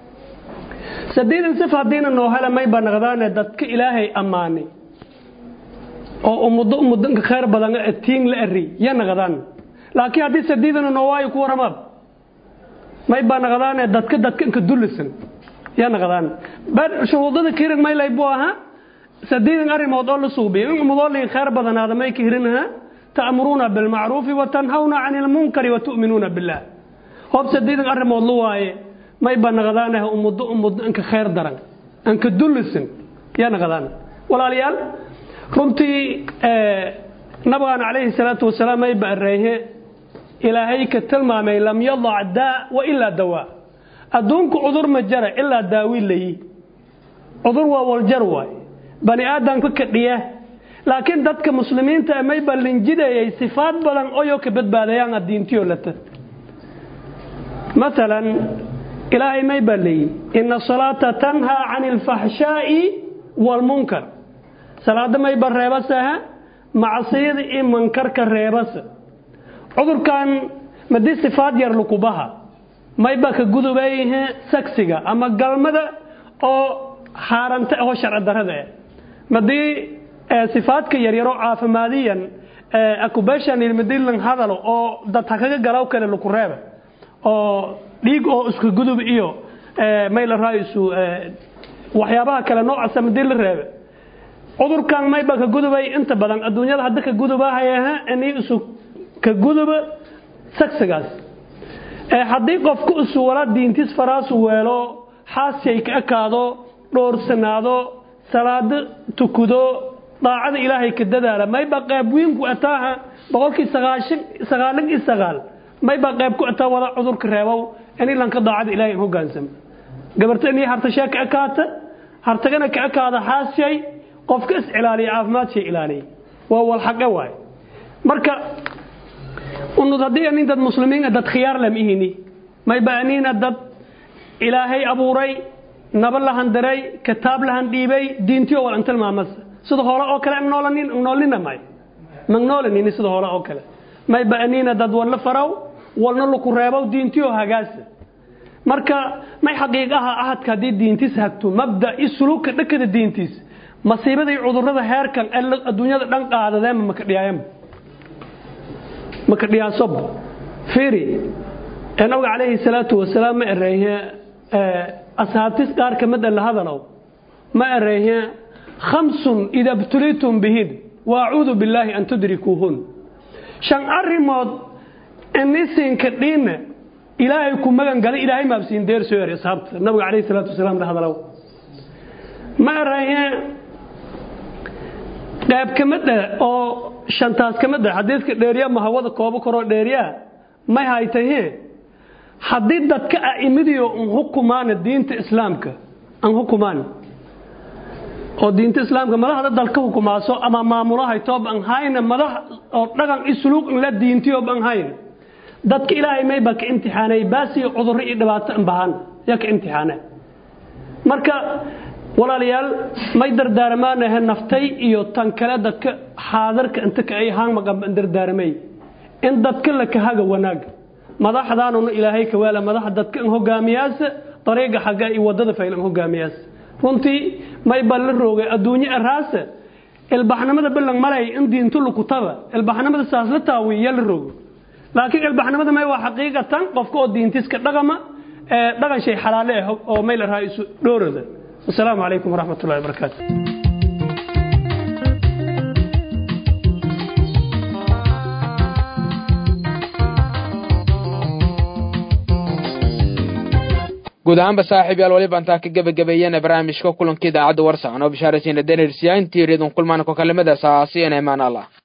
sadeedan sif haddiina noo hela mayba naqdaane dadka ilaahay ammaanay oo ummaddo ummaddanka khayr badan tiin la ari ya naqdaan laakiin haddii sadeedana noo waayo ku waramaab mayba naqdaane dadka dadka inka dulisan ya naqdaan bar shuruudada kirin maylay buu ahaa sadeedan arrimood oo la suubiyo in ummadoo lii khayr badanaada may ka hirinaha ta'muruuna bilmacruufi wa tanhawna cani ilmunkari wa tu'minuuna billaah hoob sadeedan arrimood lu waaye mayba naqdaanaha ummaddo ummaddo inka khayr daran inka dulisan ya naqdaan walaalayaal runtii nabigaan calayhi salaatu wasalaam ay baareeye ilaahay ka tilmaamay lam yadac daa wa ilaa dawaa adduunku cudur ma jara ilaa daawi layi cudur waa waljar waay bani aadamka kadhiya laakiin dadka muslimiinta may ballinjidayay sifaad badan oyoo ka badbaadayaan addiintiyo lata maalan ilaahay may balleeyey ina salaata tanhaa can ilfaxshaa'i waalmunkar salaada may ba reebasaha macsiyada iyo mankarka reebasa cudurkan madii sifaad yar lukubaha mayba ka gudubayhe sagsiga ama galmada oo haaranta oo sharci darada ah madii sifaadka yaryaroo caafimaadiyan accubation ilmadilan hadalo oo dad ha kaga galaw kale laku reeba oo dhiig oo isku gudub iyo mayla raaisu waxyaabaha kale noocaasa madii la reebe cudurkan mayba ka gudubay inta badan adduunyada hadda ka gudubahaya ini isu ka guduba sagsigaas haddii qofku isu wala diintiis faraasu weelo xaasiyay ka ekaado dhoorsanaado salaado tukudo daacada ilaahay ka dadaala mayba qayb wiinku ataaha boqolkii sagaashan sagaalan iyo sagaal mayba qayb ku ataa wada cudurka reebow in ilanka daacada ilaahay in hogaansamo gabarta inay hartashee ka ekaata hartagana ka ekaada xaasiyay qofka is ilaaliya caafimaadshii ilaaliya waa walxaqe waay marka unud haddii anin dad muslimiin dad khiyaar lam ihini mayba aniina dad ilaahay abuuray naba lahan diray kitaab lahan dhiibay diintiyo wal antilmaamas sida hore oo kale noolanin noolina may magnoolanin sida hore oo kale mayba aniina dad walna faraw walna laku reebow diintiyo hagaasa marka may xaqiiqaha ahadka haddii diintiis hagto mabda i suluugka dhakada diintiis masiibada iyo cudurada heerkan ee adduunyada dhan qaadadeenma maka dhiyaayanba maka dhiyaasob fiiri nabiga calayhi salaatu wasalaam ma ereeye ashaabtis qaar ka mid a la hadalow ma ereeye khamsun ida btulitum bihin wa acuudu billaahi an tudrikuuhun shan arrimood inisinka dhiina ilaahay ku magan galay ilaahay maabsiin deer soo eri ashaabta nabiga calayhi salaatu wasalaam la hadalow ma ereeye qayb ka mid ah oo shantaas ka mid ah xadiidka dheeriya ma hawada koobo koroo dheeriyaa may haytahe haddii dadka a'imadiyo an hukumaana diinta islaamka an hukumaan oo diinta islaamka madaxda dalka hukumaaso ama maamulahay toob an hayna madax oo dhaqan i suluuq in la diintiyo ban hayna dadka ilaahay may ba ka imtixaanay baasiyo cudurro iyo dhibaato an bahan yaa ka imtixaana marka walaalayaal may dardaaramaanahe naftay iyo tan kale dadka xaadarka inta ka ay haangmaqanba dardaaramay in dadka la kahaga wanaag madaxdaanuna ilaahay kawaala madaxa dadka in hogaamiyaasa dariiqa xagga iyo wadada fayl in hogaamiyaas runtii may baa la roogay adduunyo araasa ilbaxnimada bilang malay in diintu lukutaba ilbaxnimada saas la taawiya la rogo laakiin ilbaxnimada may waa xaqiiqatan qofka oo diintiska dhaqama ee dhaqan shay xalaale ah oo may la raha isu dhoorada wasalaamu calaykum waraxmat ullahi wabarakaatu guud ahaanba saaxiib yaal waliba intaa ka gebagabeeyana barnaamijka kulanka idaacadda warsacan oo bishaaraysiina denersiya intii reedun kulmaan ko kalimadaas aasiyan emaan allah